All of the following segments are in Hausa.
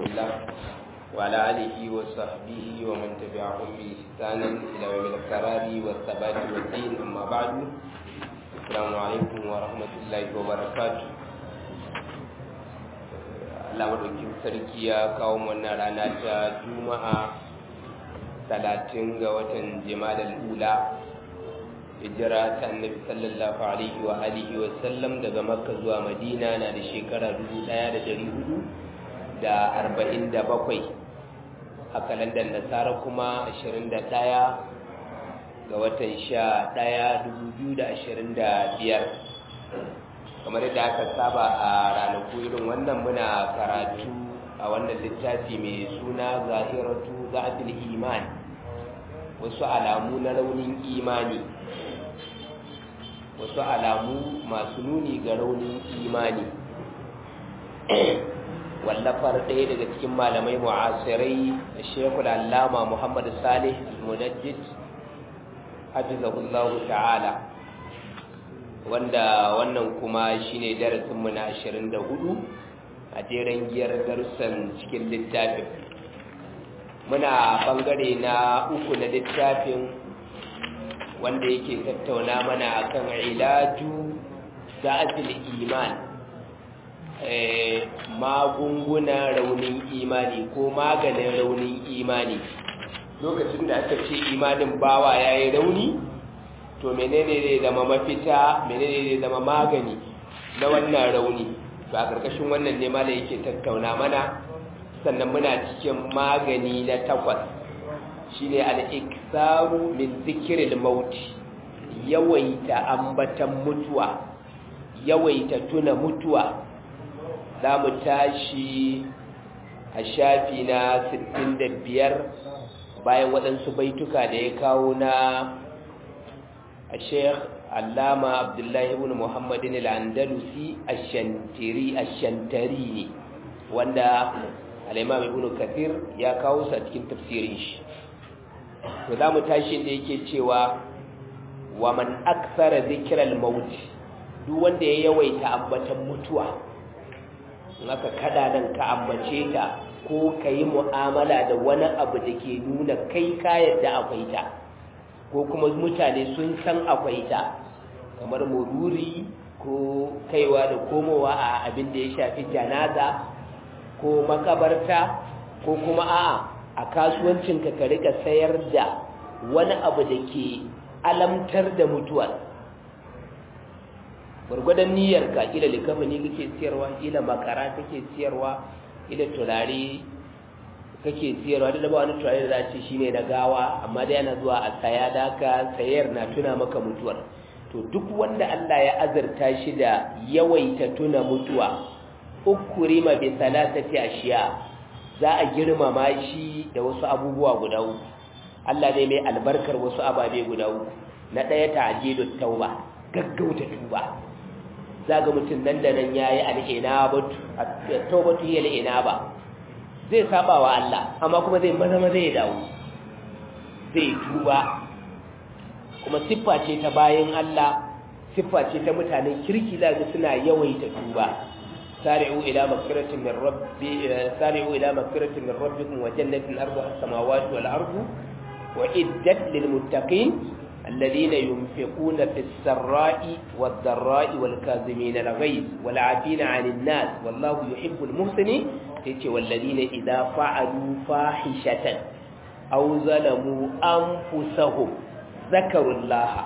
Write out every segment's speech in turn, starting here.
الله وعلى آله وصحبه ومن تبعهم بإحسان إلى يوم القرار والثبات والدين أما بعد السلام عليكم ورحمة الله وبركاته Allah madaukin sarki ya kawo wannan rana ta Juma'a talatin ga watan Jimadal Ula hijira ta Annabi sallallahu alaihi wa alihi wa sallam daga Makka zuwa Madina na da shekara 1447 a kalandar Nasara kuma 21 ga watan 11 2025 kamar yadda aka saba a ranaku irin wannan muna karatu a wannan littafi mai suna zahiratu za'atul iman wasu alamu na raunin imani wasu alamu masu nuni ga raunin imani wallafar ɗaya daga cikin malamai mu'asirai da shekul allama muhammad salih al-munajjid hafizahullahu ta'ala wanda wannan kuma shine darasinmu na 24 a jeren giyar darussan cikin littafin muna bangare na uku na littafin wanda yake tattauna mana akan ilaju da'atul iman magunguna raunin imani ko maganin raunin imani lokacin da aka ce imanin bawa yayi rauni to menene zai zama mafita menene zai zama magani na wannan rauni to a ƙarƙashin wannan ne malai yake tattauna mana sannan muna cikin magani na takwas shine al-iksaru min zikril maut yawaita ambatan mutuwa yawaita tuna mutuwa za mu tashi a shafi na 65 bayan waɗansu baituka da ya kawo na الشيخ علامة عبد الله بن محمد الأندلسي الشنتري الشنتريني وندا الإمام ابن كثير يا كاوس cikin tafsirin shi to zamu tashi da yake cewa wa man akthara dhikral maut duk wanda ya yawaita ambatan mutuwa naka kada nan ka ambace ta ko kai mu'amala da wani abu da ke nuna kai ka yadda akwai ta ko kuma mutane sun san akwai ta kamar mururi ko kaiwa da komowa a abin da ya shafi janaza ko makabarta ko kuma a a kasuwancinka ka rika sayar da wani abu da ke alamtar da mutuwar gwargwadon niyyarka ila likafani kake siyarwa ila makara kake siyarwa ila turare kake siyarwa da ba wani turare da za a ce shine na gawa amma dai yana zuwa a saya da ka sayar na tuna maka mutuwar to duk wanda Allah ya azurta shi da yawaita tuna mutuwa ukurima bi salatati ashiya za a girmama shi da wasu abubuwa guda uku Allah ne mai albarkar wasu ababe guda uku na daya ta'jilut tauba gaggauta tuba zaga mutum nan da nan yayi al-inabatu at-taubatu hiya al-inaba zai saba wa Allah amma kuma zai maza maza ya dawo zai tuba kuma siffa ce ta bayan Allah siffa ce ta mutanen kirki zaka suna yawaita tuba sari'u ila maghfiratin min rabbi sari'u ila maghfiratin min rabbikum wa jannatin arduha as-samawati wal ardu wa iddat lil muttaqin الذين ينفقون في السراء والضراء والكاظمين الغيظ والعافين عن الناس والله يحب المحسنين yace walladina idza fa'alu fahishatan aw zalamu anfusahum zakarullaha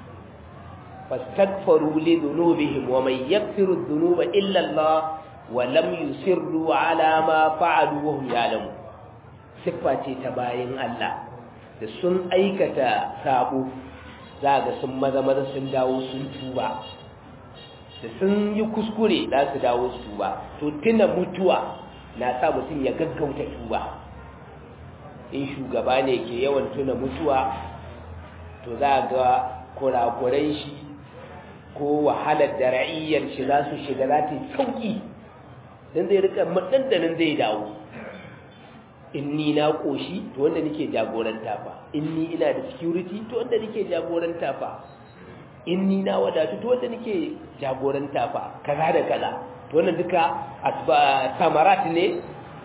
fastaghfiru li dhunubihim wa man yaghfiru dhunuba illa Allah wa lam yusirru ala ma fa'alu wa hum ya'lamun siffa ce ta bayin Allah da sun aikata sabo za ga sun maza maza sun dawo sun tuba da sun yi kuskure za su dawo su tuba to tuna mutuwa na sa mutum ya gaggauta tuba in shugaba ne ke yawan tuna mutuwa to za ga kurakurai shi ko wahalar da ra'iyyar shi za su shiga za ta yi sauki don zai rika maɗanɗanin zai dawo in ni na ƙoshi to wanda nake jagoranta fa in ni ina da security to wanda nake jagoranta fa in ni na wadatu to wanda nake jagoranta fa kaza da kaza to wannan duka samarat ne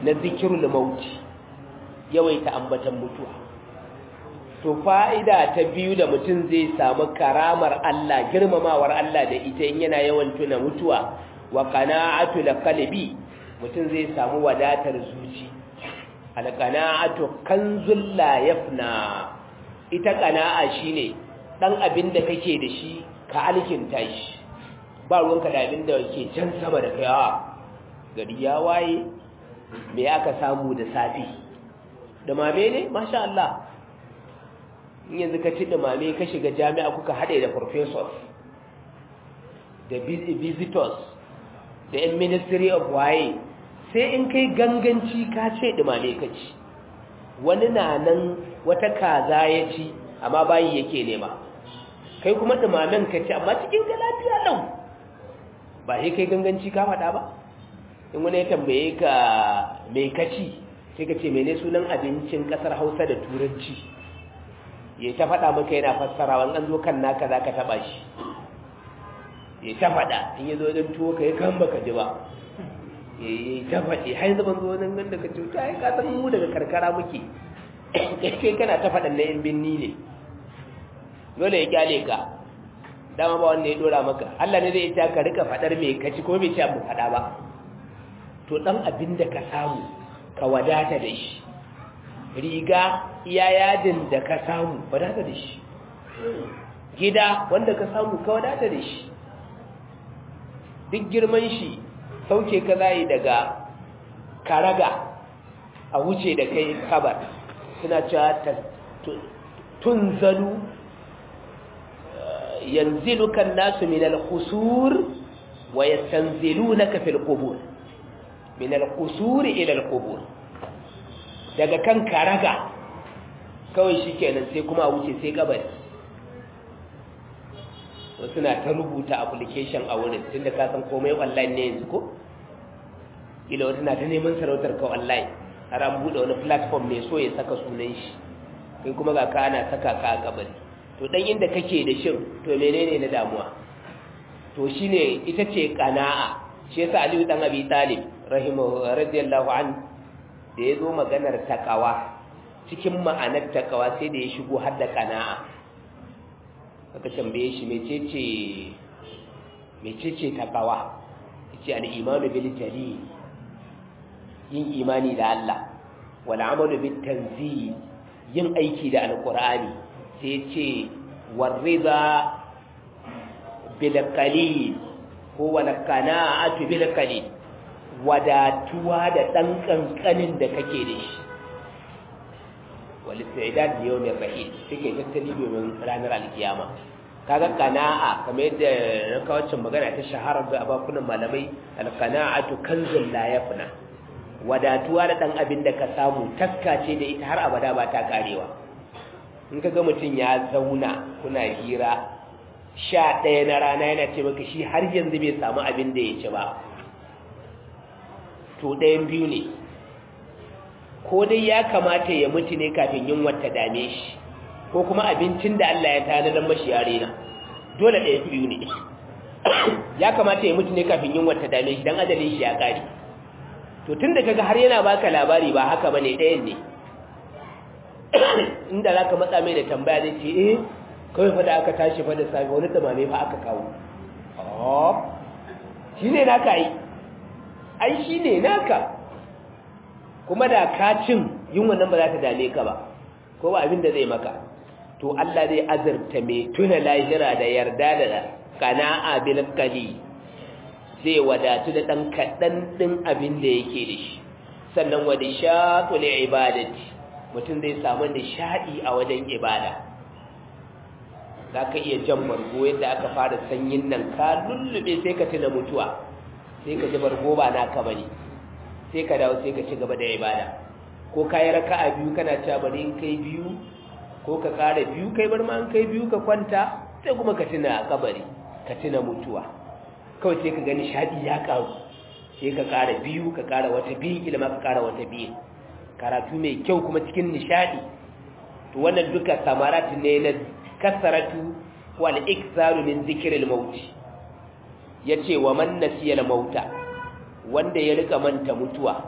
na zikirul mauti yawaita ambatan mutuwa to fa'ida ta biyu da mutum zai samu karamar Allah girmamawar Allah da ita in yana yawan tuna mutuwa wa qana'atu qalbi mutum zai samu wadatar zuci alqana'atu kanzul la yafna ita qana'a shine dan abin da kake da shi ka alkinta shi ba ruwanka da abin da ke can sama da kai a gari ya waye me aka samu da safi dumame ne masha Allah in yanzu ka ci dumame ka shiga jami'a kuka haɗe da professors da visitors da yan ministry of waye sai in kai ganganci ka ce dumame ka ci wani na nan wata kaza ya ci amma bayi yake nema kai kuma dumamen ka ci amma cikin ka lafiya lau ba sai kai ganganci ka faɗa ba in wani ya tambaye ka mai kaci sai ka ce mene sunan abincin ƙasar hausa da turanci ya ta faɗa maka yana fassara wani an zo kan naka za ka taɓa shi ya ta faɗa in ya zo wajen tuwo ka yi kan baka ji ba ya ta faɗi har zaman zo wajen ganda ka ce ta yi kasan mu daga karkara muke kai kana ta faɗan na yan binni ne dole ya kyale ka dama ba wanda ya dora maka Allah ne zai ita ka rika fadar me kaci ko bai ci abu fada ba to dan abin da ka samu ka wadata da shi riga iya yadin da ka samu wadata da shi gida wanda ka samu ka wadata da shi duk girman shi sauke ka zai daga karaga a wuce da kai kabar suna cewa tunzalu yanziluka nasu min al-khusur wa yastanzilunaka fil qubur min al-khusur ila al-qubur daga kan karaga kawai shikenan sai kuma a wuce sai kabari wasu na ta rubuta application a wurin tunda ka san komai online ne yanzu ko ila wata na ta neman sarautar ka online har an bude wani platform mai so ya saka sunan shi kai kuma ga ka ana saka ka a kabari to dan inda kake da shin to menene na damuwa to shine ita ce qana'a shi yasa Aliyu dan Abi Talib rahimahu radiyallahu an da yazo maganar takawa cikin ma'anar takawa sai da ya shigo har da qana'a aka tambaye shi mecece mecece takawa yace al-imanu bil jalil yin imani da Allah wal amalu bit tanzil yin aiki da alqur'ani sai ce warriza bilkalil ko wala kana'atu bilkalil wadatuwa da dan kankanin da kake da shi wal istidad li yawmir rahil take tattali domin ranar alkiyama kaga kana'a kamar yadda na kawacin magana ta shahara ga abakunan malamai alkana'atu kanzul la yafna wadatuwa da dan abin da ka samu taskace da ita har abada ba ta karewa in ka ga mutum ya zauna kuna hira sha ɗaya na rana yana ce maka shi har yanzu bai samu abin da ya ci ba to ɗayan biyu ne ko dai ya kamata ya mutu ne kafin yin wata dame shi ko kuma abincin da Allah ya tanadar mashi yare na dole ɗaya biyu ne ya kamata ya mutu ne kafin yin wata dame shi don ajalin shi ya ƙari to tun da kaga har yana baka labari ba haka bane ɗayan ne inda za ka matsa mai da tambaya zai ce eh kawai fa da aka tashi fa da safe wani tamame fa aka kawo shi ne naka yi ai shi ne naka kuma da ka cin yin wannan ba za ta dame ka ba ko ba abin da zai maka to Allah zai azurta mai tuna lahira da yarda da kana'a bil qali zai wadatu da dan kadan din abin da yake da shi sannan wa dishatu li ibadati mutum zai samu nishadi a wajen ibada za ka iya jan bargo yadda aka fara sanyin nan ka lullube sai ka tuna mutuwa sai ka ji bargo ba naka bane sai ka dawo sai ka ci gaba da ibada ko ka yi raka'a biyu kana cewa bari in kai biyu ko ka ƙara biyu kai bar ma in kai biyu ka kwanta sai kuma ka tuna kabari ka tuna mutuwa kawai sai ka ga nishadi ya karu sai ka ƙara biyu ka ƙara wata biyu kila ma ka ƙara wata biyu karatu mai kyau kuma cikin nishadi to wannan duka samarat ne na kasaratu wal iksaru min zikril maut yace wa man nasiya al mauta wanda ya rika manta mutuwa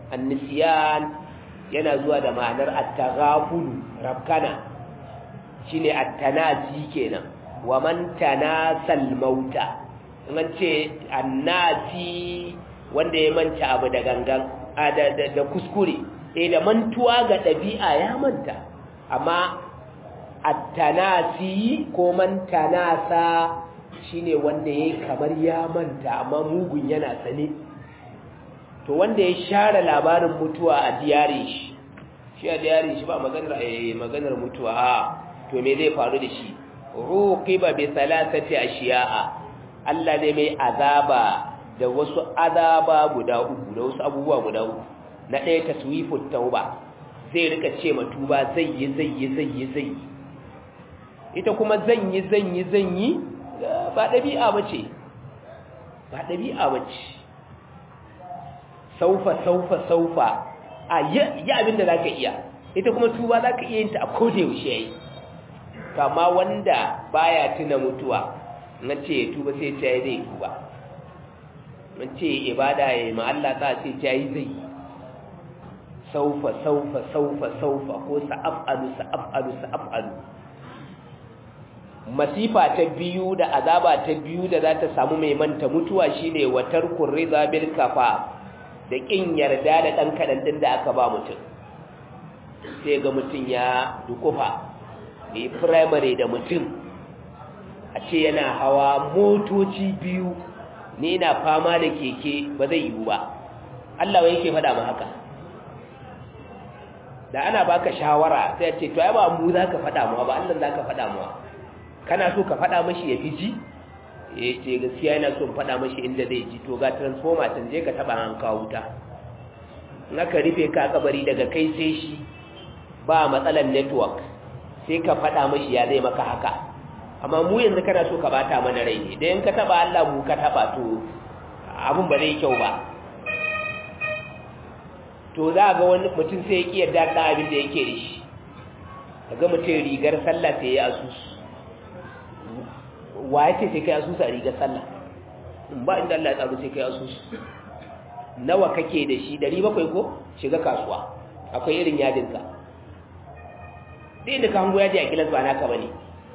annisiyan yana zuwa da ma'anar at-taghaful rabkana shine at-tanasi kenan wa man tanasal mauta in an ce annasi wanda ya manta abu da gangan da kuskure eh da mantuwa ga ɗabi'a ya manta amma at-tanasi ko man tanasa shine wanda yayi kamar ya manta amma mugun yana sane to wanda ya share labarin mutuwa a diyari shi shi a diyari shi ba maganar eh maganar mutuwa a to me zai faru da shi ruqiba bi thalathati ashiya'a Allah ne mai azaba da wasu azaba guda uku da wasu abubuwa guda uku na ɗaya taswifut tauba zai rika ce ma tuba zai yi zai yi zai yi zai yi ita kuma zan yi zan yi zan yi ba ɗabi'a bace ba ɗabi'a bace saufa saufa saufa a yi abin da zaka iya ita kuma tuba zaka iya yin ta a koda yaushe yayi kama wanda baya tuna mutuwa na ce tuba sai ta yi zai tuba mun ce ibada ya ma Allah ta ce ta yi zai saufa saufa saufa saufa ko sa'afalu sa'afalu sa'afalu masifa ta biyu da azaba ta biyu da za ta samu mai manta mutuwa shine watar kurriza bil kafa da kin yarda da dan kadan din da aka ba mutum sai ga mutum ya dukufa yi primary da mutum a ce yana hawa motoci biyu ni na fama da keke ba zai yiwu ba Allah wai yake faɗa ma haka da ana baka shawara sai ce to ai ba mu zaka faɗa mu ba Allah zaka faɗa mu kana so ka faɗa mashi ya fi ji eh ce gaskiya yana so faɗa mashi inda zai ji to ga transformer tun je ka taba an kawo wuta in aka rufe ka kabari daga kai sai shi ba matsalan network sai ka faɗa mashi ya zai maka haka amma mu yanzu kana so ka bata mana rai ne da in ka taba Allah mu ka taba to abun ba zai kyau ba to za ga wani mutum sai ya ki yarda da abin da yake da shi kaga mutum rigar sallah sai ya asusu wa yake sai kai asusu a rigar sallah in ba inda Allah ya tsaro sai kai asusu nawa kake da shi 700 ko shiga kasuwa akwai irin yadinka dai da ka hango yaji a gilas ba naka bane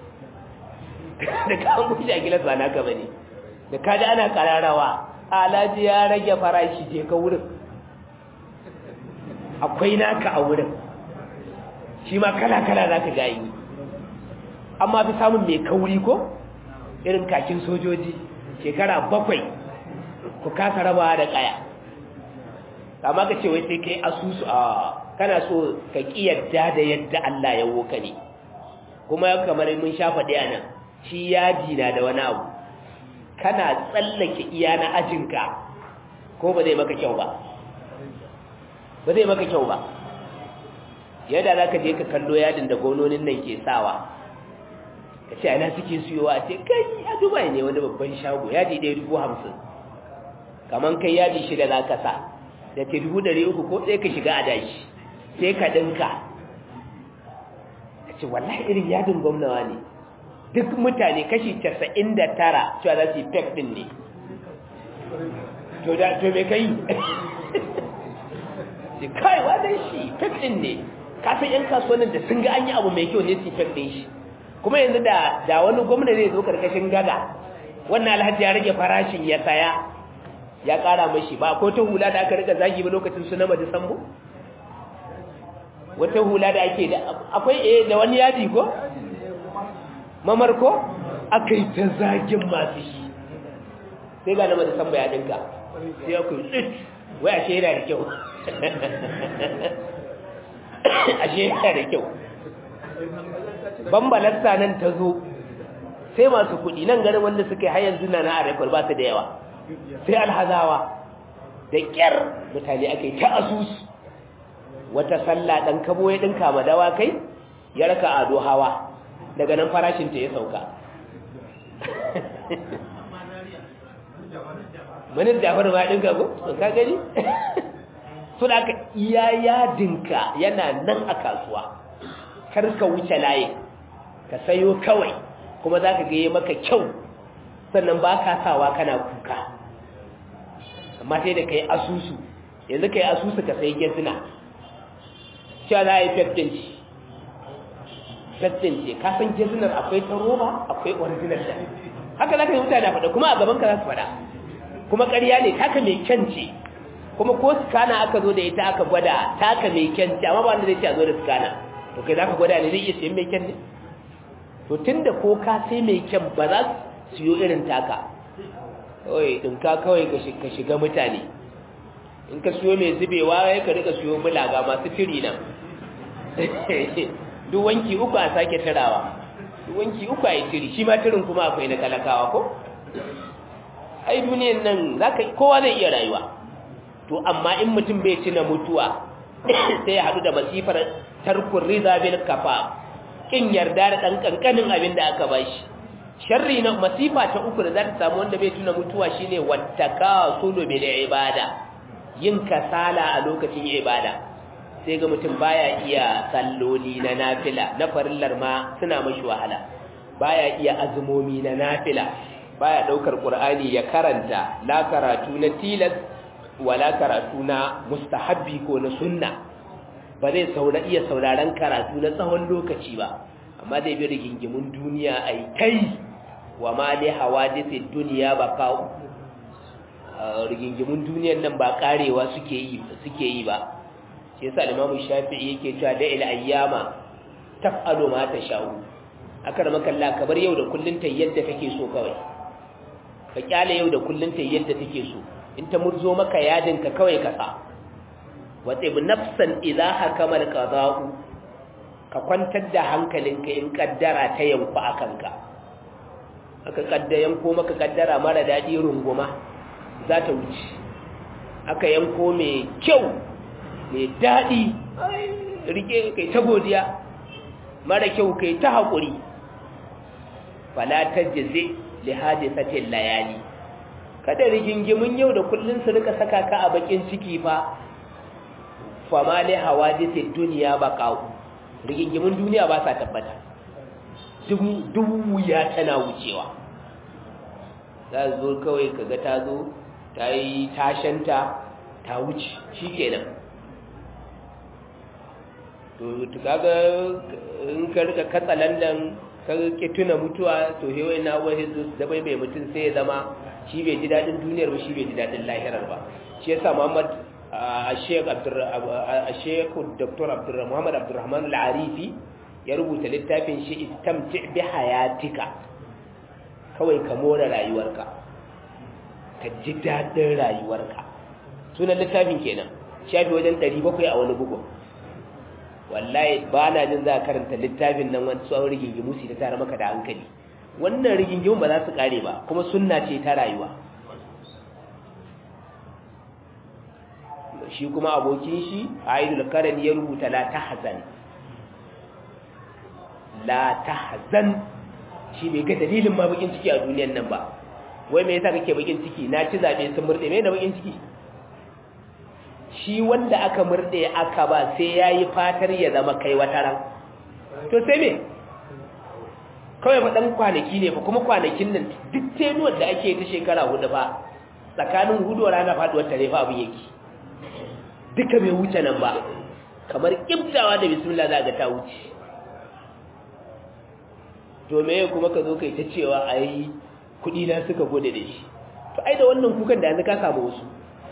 da ka hango shi a gilas ba naka bane da ka ji ana kararawa alaji ya rage farashi je ka wurin akwai naka a wurin shi ma kala-kala za ka gayi amma fi samun mai kauri ko irin kakin sojoji shekara bakwai ku kasa rabawa da kaya amma ka ce wai sai kai asusu a kana so ka kiyarda da yadda Allah ya woka ne kuma kamar mun sha faɗi a nan shi yaji na da wani abu kana tsallake iya na ajinka ko ba zai maka kyau ba ba zai maka kyau ba yadda za ka je ka kallo yadin da gononin nan ke sawa ka ce ana suke siyowa ce kai a dubai ne wani babban shago yadi ɗaya dubu hamsin kamar kai yadi shida za ka sa da ke dubu ɗari uku ko sai ka shiga a dashi sai ka ɗinka ka ce wallahi irin yadin gwamnawa ne duk mutane kashi casa'in da tara cewa za su yi fek ɗin ne to da to me kai ce kai wannan shi fek ɗin ne kasan yan kasuwannin da sun ga an yi abu mai kyau ne su yi fek ɗin shi kuma yanzu da da wani gwamna zai zo karkashin gada wannan alhaji ya rage farashin ya saya ya kara mashi ba ko ta hula da aka rika zagi ba lokacin su na madisambo wata hula da ake da akwai eh da wani yadi ko mamarko aka yi ta zagin masu shi sai ga na madisambo ya dinka sai ya kuyi tsit wai ashe yana da kyau ashe yana da kyau bambalasta nan ta zo sai masu kuɗi nan ganin wanda suka yi har yanzu na na arekwar ba su da yawa sai alhazawa da ƙyar mutane aka yi ta asusu wata sallah ɗan kabo ya ɗinka ma dawa kai ya raka ado hawa daga nan farashinta ya sauka manin jafar ma ɗinka ko? ka gani? suna aka iya yadinka yana nan a kasuwa kar ka wuce layin ka sayo kawai kuma za ka gaye maka kyau sannan ba ka sawa kana kuka amma sai da ka yi asusu yanzu ka yi asusu ka sai gezina cewa za a yi feftinci feftinci ka san gezinar akwai ta roba akwai original da haka za ka yi mutane faɗa kuma a gaban ka za su faɗa kuma ƙarya ne taka mai kyan ce kuma ko skana aka zo da ita aka gwada taka mai kyan ce amma ba wanda zai ce a zo da skana to kai za ka gwada ne zai iya siyan mai kyan ne to tun da ko ka sai mai kyan ba za su siyo irin taka kawai ɗinka kawai ka shiga mutane in ka siyo mai zubewa ya ka rika siyo bulaga masu tiri nan duk wanki uku a sake tarawa duk wanki uku a yi tiri shi ma tirin kuma akwai na talakawa ko ai duniyan nan zaka kowa zai iya rayuwa to amma in mutum bai tuna mutuwa sai ya hadu da masifar tarkun riza bil kafa kin yarda da dan kankanin abin da aka bashi sharri na masifa ta uku da za ta samu wanda bai tuna mutuwa shine wattakasulu bil ibada yin kasala a lokacin ibada sai ga mutum baya iya salloli na nafila na farillar ma suna mashi wahala baya iya azumomi na nafila baya daukar qur'ani ya karanta la karatu na tilas wala karatu na mustahabbi ko na sunna ba zai saura iya sauraron karatu na tsawon lokaci ba amma zai bi rigingimun duniya ai kai wa ma li hawadithid dunya baqa'u rigingimun duniyan nan ba karewa suke yi suke yi ba shi yasa Imam Shafi'i yake cewa da ila ayyama taf'alu ma tasha'u akar makalla kabar yau da kullun ta yadda kake so kawai ka kyale yau da kullun ta yadda take so in ta murzo maka yadin ka kawai ka sa wa tib nafsan idha hakama al-qada'u ka kwantar da hankalinka in kaddara ta yanku akanka aka kaddayan ko maka kaddara mara dadi runguma za ta wuce aka yanko mai kyau mai daɗi rike kai ta godiya mara kyau kai ta haƙuri falatar jaze li hadisatin layali kada rigingimin yau da kullun su rika saka ka a bakin ciki fa fama li hawadisid duniya ba kawo rigingimin duniya ba sa tabbata duk wuya tana wucewa za zo kawai kaga ta zo ta yi tashanta ta wuce shi kenan to kaga in ka rika katsa landan ka ke tuna mutuwa to he wai na wani zo da bai bai mutum sai ya zama shi bai ji dadin duniyar ba shi bai ji dadin lahirar ba shi yasa Muhammad Sheikh Abdur Sheikh Dr. Abdul Muhammad Abdurrahman Al-Arifi ya rubuta littafin shi istamti bi hayatika kawai ka more rayuwarka ka ji dadin rayuwarka sunan littafin kenan shafi wajen 700 a wani bugun wallahi ba na jin za a karanta littafin nan wani tsawon rigingimu su ta tare maka da hankali wannan rigingimu ba za su kare ba kuma sunna ce ta rayuwa shi kuma abokin shi aidul karan ya rubuta la tahzan la tahzan shi bai ga dalilin ma bakin ciki a duniyan nan ba wai me yasa kake bakin ciki na ci zabe sun murde me da bakin ciki shi wanda aka murde aka ba sai ya yi fatar ya zama kai wata ran to sai me kawai faɗan kwanaki ne fa kuma kwanakin nan duk tenuwar da ake ta shekara hudu fa tsakanin hudu rana faduwar tare fa abin yake duka bai wuce nan ba kamar kibtawa da bismillah za ga ta wuce to me kuma ka zo kai ta cewa ai kuɗi na suka gode da shi to ai da wannan kukan da yanzu ka samu wasu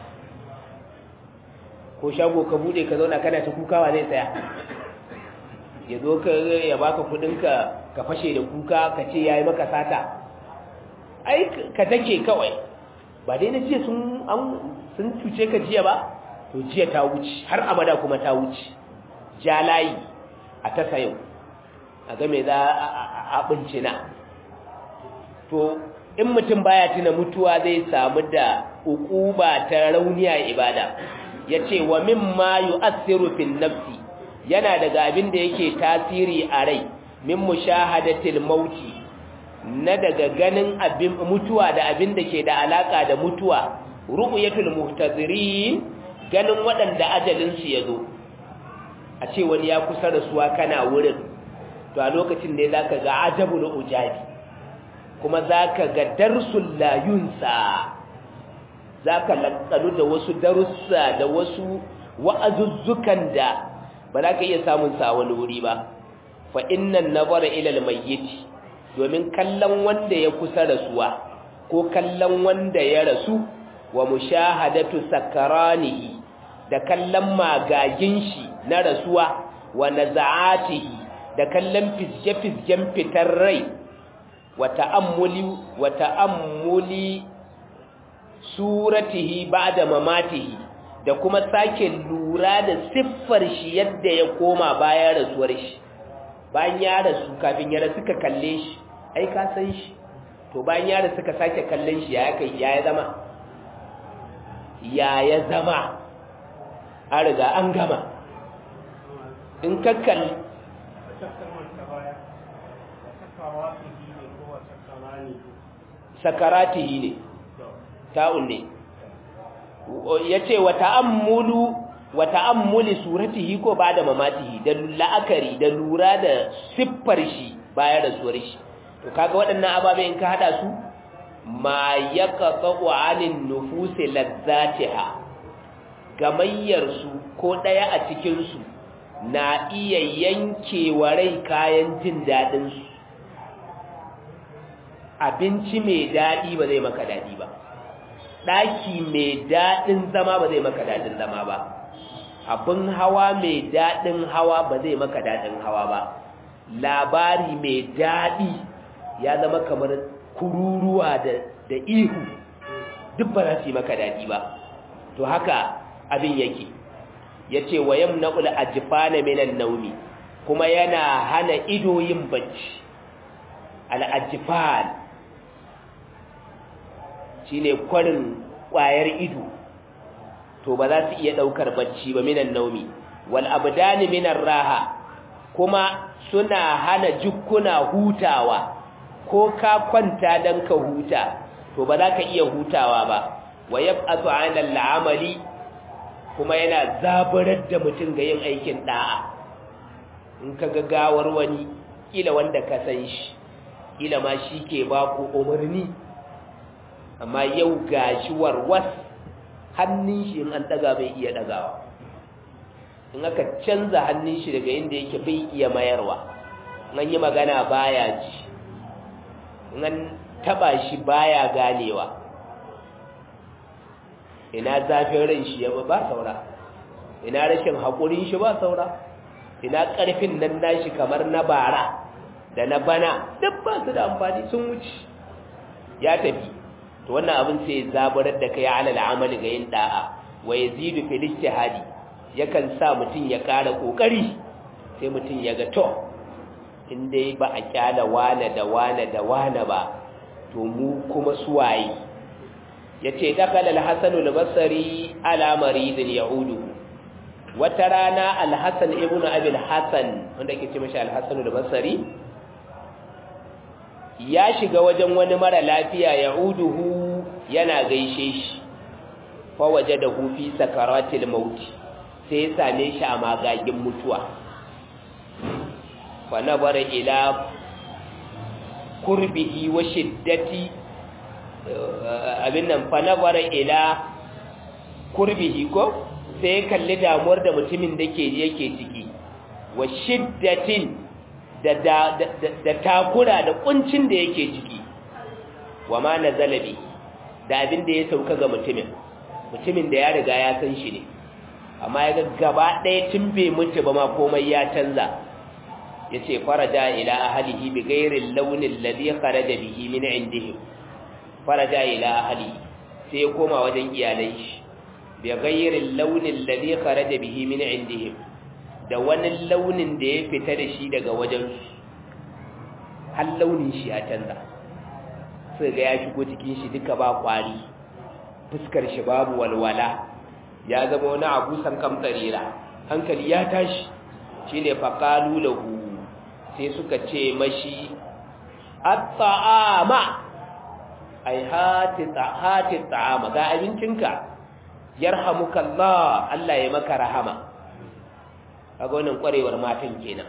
ko shago ka bude ka zauna kana ta kukawa zai tsaya ya zo ka ya baka kudinka ka fashe da kuka ka ce yayi maka sata ai ka take kawai ba dai na jiya sun an sun cuce ka jiya ba to jiya ta wuce har abada kuma ta wuce ja layi a ta sayo a ga me za a bincina to in mutum baya tuna mutuwa zai samu da ukuba ta rauniya ibada ya ce wa mimma yu'assiru fil nafsi yana daga abin da yake tasiri a rai min mushahadatil mauti na daga ganin abin mutuwa da abin da ke da alaka da mutuwa ru'yatul muhtazirin ganin waɗanda ajalin su yazo a ce wani ya kusa rasuwa kana wurin to a lokacin ne zaka ga ajabul ujabi kuma zaka ga darsul la yunsa za ka lankanu da wasu darussa da wasu wa'azuzzukan da ba za ka iya samun sa wani wuri ba fa innan nazara ila almayyit domin kallon wanda ya kusa rasuwa ko kallon wanda ya rasu wa mushahadatu sakaranihi da kallon magagin shi na rasuwa wa naza'atihi da kallon fizge-fizgen fitar rai wa ta'ammuli wa ta'ammuli suratihi ba'da mamatihi da kuma sake lura da siffar shi yadda ya koma bayan rasuwar shi bayan ya rasu kafin ya rasu ka kalle shi ai ka san shi to bayan ya rasu ka sake kallon shi ya kai ya zama ya ya zama an riga an gama in ka kalli sakaratihi ne ta'un ne ya ce wa ta'ammulu wa ta'ammuli suratihi ko ba da mamatihi da la'akari da lura da siffar shi bayan rasuwar shi to kaga waɗannan ababe in ka hada su ma yaqta'u 'anil nufusi ladzatiha gamayyar su ko daya a cikin su na iya yankewa rai kayan jin dadin su abinci mai dadi ba zai maka dadi ba daki mai dadin zama ba zai maka dadin zama ba abin hawa mai dadin hawa ba zai maka dadin hawa ba labari mai dadi ya zama kamar kururuwa da, da ihu duk ba za su yi maka daɗi ba to haka abin yake ya ce wa yam na'ul ajifana minan naumi kuma yana hana ido yin bacci al'ajifan shi ne kwarin ƙwayar ido to ba za su iya ɗaukar bacci ba minan naumi wal abdani minan raha kuma suna hana jukkuna hutawa ko ka kwanta don ka huta to ba za ka iya hutawa ba wa yab'atu 'ala al'amali kuma yana zabarar da mutum ga yin aikin da'a in ka ga gawar wani kila wanda ka san shi kila ma shi ke ba ku umarni amma yau gashi warwas hannun shi in an daga bai iya dagawa in aka canza hannun shi daga inda yake bai iya mayarwa in an yi magana baya ji nan taba shi baya ganewa ina zafin ran shi ya ba saura ina rashin haƙurin shi ba saura ina ƙarfin nan nashi kamar na bara da na bana duk ba su da amfani sun wuce ya tafi to wannan abin sai ya zaburar da kai ala al'amali ga yin da'a wa yazidu fil ijtihadi yakan sa mutum ya ƙara kokari sai mutum ya ga to in dai ba a kyala wane da wane da wane ba to mu kuma suwaye ya ce dakala alhassanu albasari ala maridin yahudu wata rana alhassan ibn abil hassan wanda ke ce mashi alhassanu albasari ya shiga wajen wani mara lafiya yahuduhu yana gaishe shi fa waje da hufi sakaratil mauti sai ya same shi a magagin mutuwa فنظر إلى قربه وشدة abin nan fanabara ila kurbihi ko sai kalli damuwar da mutumin da ke yake ciki wa shiddatin da da takura da kuncin da yake ciki wa ma nazalabi da abin da ya sauka ga mutumin mutumin da ya riga ya san shi ne amma ya ga gaba ɗaya tun bai mutu ba ma komai ya canza yace faraja ila ahlihi bi ghairi launin ladhi kharaja bihi min indihim faraja ila ahlihi sai koma wajen iyalai shi bi ghairi launin ladhi kharaja bihi min indihim da wani launin da ya fita da shi daga wajen su har launin shi ya canza sai ga ya shigo cikin shi duka ba kwari fuskar shi babu walwala ya zama wani abu san kamtsarira hankali ya tashi shine faqalu lahu sai suka ce mashi at-ta'ama ai hati hati ta'ama ga abincinka yarhamukallah Allah ya maka rahama kaga wannan kwarewar matan kenan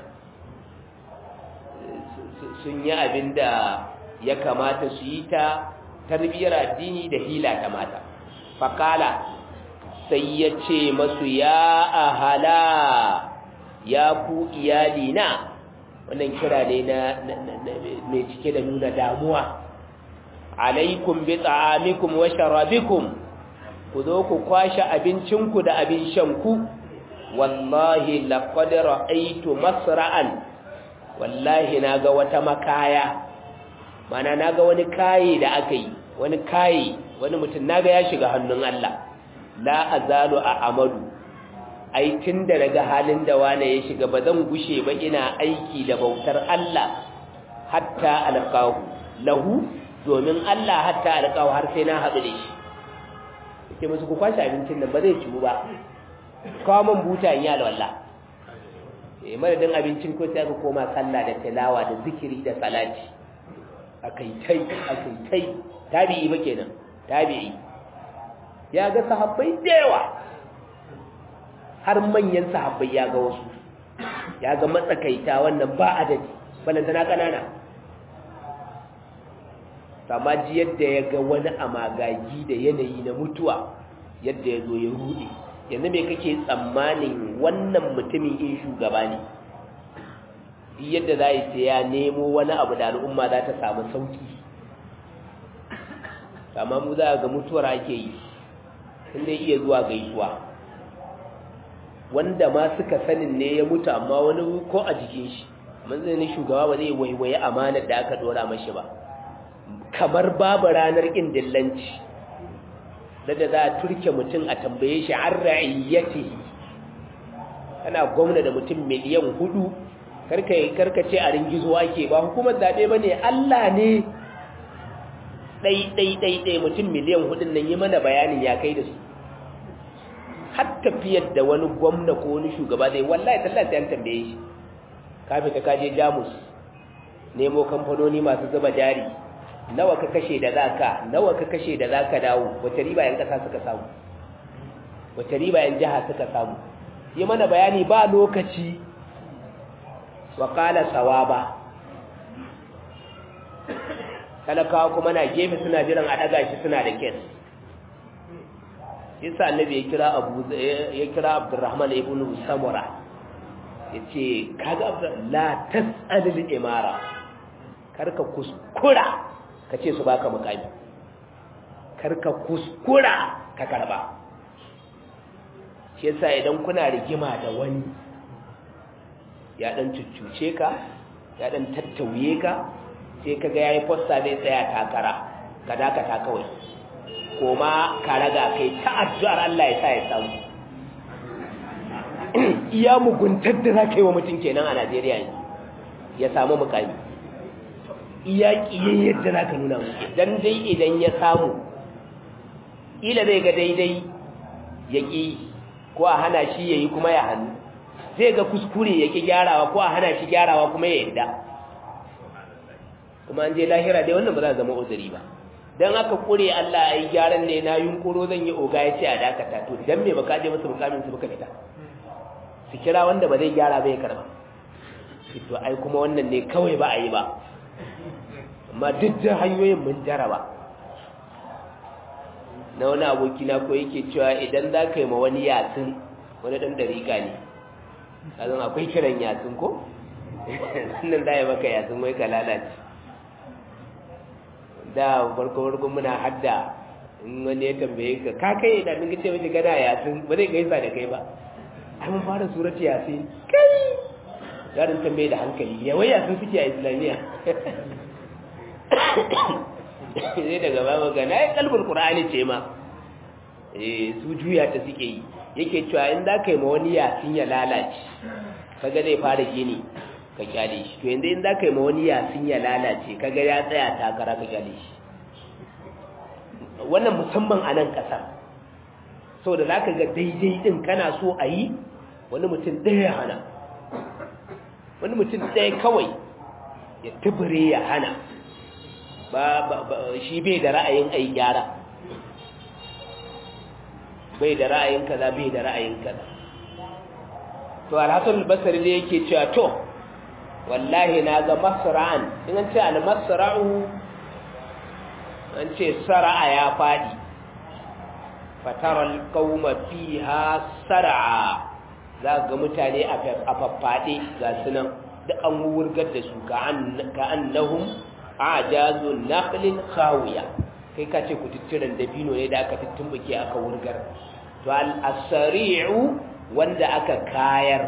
sun yi abinda ya kamata su yi ta tarbiyar addini da hila ta mata faƙala sai ya ce masu ya ahala ya ku iyali na wannan kira ne na mai cike da nuna damuwa alaikum bi ta'amikum wa sharabikum ku zo ku kwashe abincinku da abin shanku wallahi laqad ra'aytu masra'an wallahi naga wata makaya mana naga wani kayi da aka yi wani kayi wani mutum naga ya shiga hannun Allah la azalu a amadu ai tunda daga halin da wane ya shiga ba zan gushe ba ina aiki da bautar Allah hatta alqahu lahu domin Allah hatta alqahu har sai na haɗu da shi sai musu ku kwashi abincin nan ba zai ciwu ba kawo man buta in yi alwala eh madadin abincin ko sai aka koma sallah da tilawa da zikiri da salati akai tai akai tai tabi'i ba kenan tabi'i ya ga sahabbai da yawa har manyan sahabbai ya ga wasu ya ga matsakaita wannan ba adadi balantana kanana amma ji yadda ya ga wani amagagi da yanayi na mutuwa yadda ya zo ya rude yanzu me kake tsammanin wannan mutumin in shugaba ne yadda za yi sai ya nemo wani abu da al'umma za ta samu sauki amma mu za ga mutuwar ake yi sun dai iya zuwa gaisuwa wanda ma suka sanin ne ya mutu amma wani ko a jikin shi manzannin shugaba ba zai waiwaye amanar da aka dora mashi ba kamar babu ranar ƙin dillanci da za a turke mutum a tambaye shi an ra'iyyati kana gwamna da mutum miliyan hudu karkace a ringizo ake ba hukumar zaɓe ba ne Allah ne ɗai-ɗai-ɗai mutum miliyan hudun nan yi mana bayanin ya kai da su har tafiyar da wani gwamna ko wani shugaba zai wallahi tallata yan tambaye shi kafin ka kaje jamus nemo kamfanoni masu zuba jari nawa ka kashe da zaka nawa ka kashe da zaka dawo wace riba yan kasa suka samu wace riba yan jiha suka samu yi mana bayani ba lokaci wa qala sawaba talakawa kuma na gefe suna jiran a daga shi suna da kes yasa annabi ya kira abu ya kira abdurrahman ibn samura yace kaga la tas'alil imara karka kuskura kace su baka mukami karka kuskura ka karba shi yasa idan kuna rigima da wani ya dan cuccuce ka ya dan tattauye ka sai kaga yayi posta zai tsaya takara ka dakata kawai koma ka raga kai ta addu'ar Allah ya sa ya samu iya muguntar da za ka yi wa mutum kenan a Najeriya ne ya samu mukami iya ƙiyayyar da za ka nuna muke don dai idan ya samu ila zai ga daidai ya ƙi ko a hana shi ya yi kuma ya hannu zai ga kuskure ya ƙi gyarawa ko a hana shi gyarawa kuma ya yarda kuma an je lahira dai wannan ba za zama uzuri ba dan aka kure Allah ai gyaran ne na yunkuro zan yi oga ya ce a dakata to dan me baka je musu mukamin su baka fita su kira wanda ba zai gyara ba ya karba to ai kuma wannan ne kawai ba a yi ba amma duk da hanyoyin mun jaraba na wani aboki na ko yake cewa idan za ka yi ma wani yatsun wani dan dariƙa ne kazan akwai kiran yatsun ko nan da ya maka yatsun wai ka lalace da farko farko muna hadda in wani ya tambaye ka ka kai da min ce miji gana yasin ba zai gaisa da kai ba ai mun fara surati yasin kai yaron tambaye da hankali ya wai yasin suke a islamiya sai daga ba magana ai kalbul qur'ani ce ma eh su juya ta suke yi yake cewa in za ka yi ma wani yasin ya lalace kaga zai fara gini ka kyale shi to yanzu in za ka yi ma wani yasin ya lalace kaga ya tsaya takara ka kyale shi wannan musamman a nan ƙasar sau da za ka ga daidai ɗin kana so a yi wani mutum ɗaya ya hana wani mutum ɗaya kawai ya tubure ya hana ba shi bai da ra'ayin a yi gyara bai da ra'ayin kaza bai da ra'ayin kaza to alhassan albasari ne yake cewa to wallahi na ga masra'an in an ce al-masra'u an ce sara'a ya fadi fataral qauma fiha sar'a za ga mutane a faffaɗe ga sunan da an wurgar da su ka annahum ajazu naqlin khawiya kai ka ce kututturen dabino ne da aka tuttumbuke aka wurgar to al-asri'u wanda aka kayar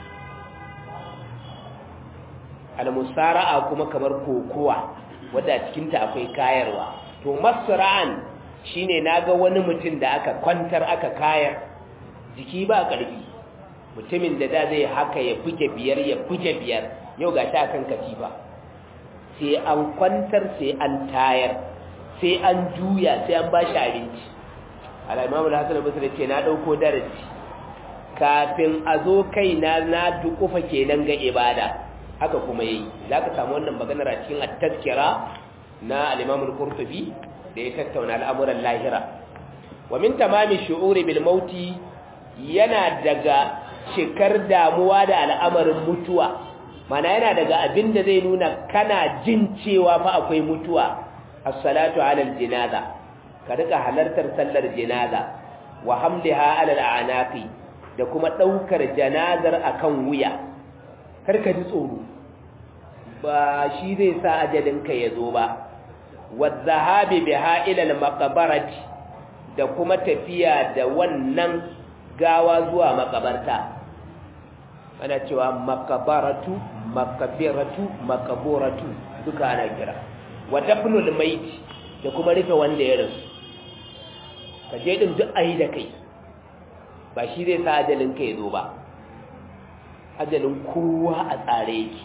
al-musara'a kuma kamar kokowa wanda a cikin ta akwai kayarwa to masra'an shine naga wani mutum da aka kwantar aka kayar jiki ba karfi mutumin da da zai haka ya buge biyar ya buge biyar yau ga ta kan katifa sai an kwantar sai an tayar sai an juya sai an ba shi abinci al'imamu da hassan basir ce na ɗauko darasi kafin a zo kai na na dukufa kenan ga ibada haka kuma yi za ka samu wannan maganar a cikin attaskira na al'imamu kurtubi da ya tattauna al'amuran lahira wa min tamami shu'uri bil mauti yana daga cikar damuwa da al'amarin mutuwa mana yana daga abin da zai nuna kana jin cewa fa akwai mutuwa as-salatu 'ala al-janaza ka rika halartar sallar janaza wa hamliha 'ala al-a'naqi da kuma daukar janazar akan wuya karka ji tsoro ba shi zai sa ajalin ka yazo ba wa dhahabi biha ila al-maqbarati da kuma tafiya da wannan gawa zuwa makabarta ana cewa makabaratu makabiratu makaburatu duka ana kira wa dafnul mait da kuma rufe wanda ya rasu ka je din duk ayi da kai ba shi zai sa ajalin kai zo ba ajalin kowa a tsare yake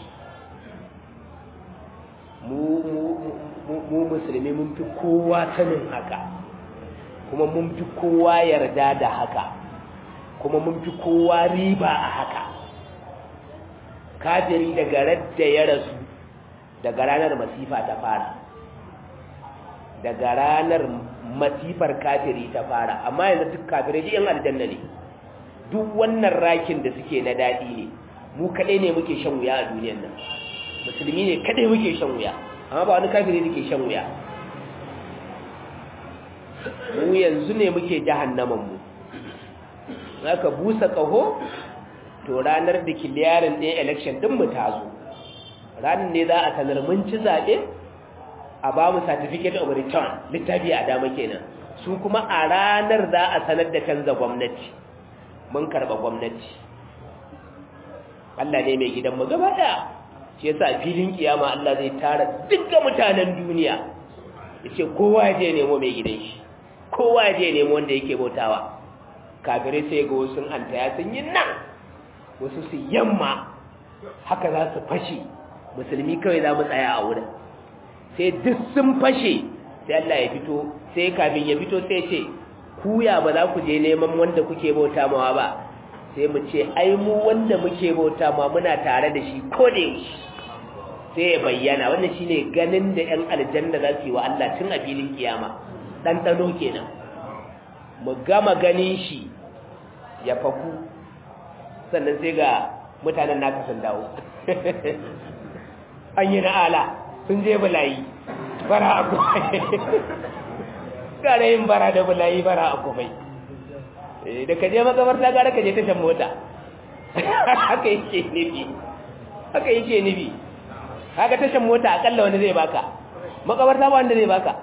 mu mu musulmi mun fi kowa sanin haka kuma mun fi kowa yarda da haka kuma mun fi kowa riba a haka kafiri daga radda ya rasu daga ranar masifa ta fara daga ranar masifar kafiri ta fara amma yanzu duk kafirai ji yan aljanna ne duk wannan rakin da suke na daɗi ne mu kaɗai ne muke shan wuya a duniyan nan musulmi ne kaɗai muke shan wuya amma ba wani kafiri ne ke shan wuya mu yanzu ne muke jahannaman mu aka busa ƙaho to ranar da kiliyarin ɗin election ɗin mu ta zo ranar ne za a sanar mun ci zaɓe a ba mu certificate of return littafi a dama kenan su kuma a ranar za a sanar da canza gwamnati mun karɓa gwamnati Allah ne mai gidan mu gaba ɗaya shi yasa a filin kiyama Allah zai tara dukkan mutanen duniya yace kowa ya je nemo mai gidan shi kowa ya je nemo wanda yake bautawa kafirai sai ga wasu hantaya sun yi nan wasu su yamma haka za su fashe musulmi kawai za mu tsaya a wurin sai duk sun fashe sai Allah ya fito sai kafin ya fito sai ce kuya ba za ku je neman wanda kuke bauta mawa ba sai mu ce ai mu wanda muke bauta ma muna tare da shi ko da yaushe sai ya bayyana wannan shine ganin da ƴan aljanna za su yi wa Allah tun a filin kiyama dan dano kenan mu gama ganin shi ya faku sannan sai ga mutanen naka sun dawo an yi na'ala sun je bulayi bara a kumai gara yin bara da bulayi bara a kumai da ka je makamarta gara ka je tashan mota haka yake nufi haka yake nufi haka tashan mota akalla wanda zai baka makamarta ba wanda zai baka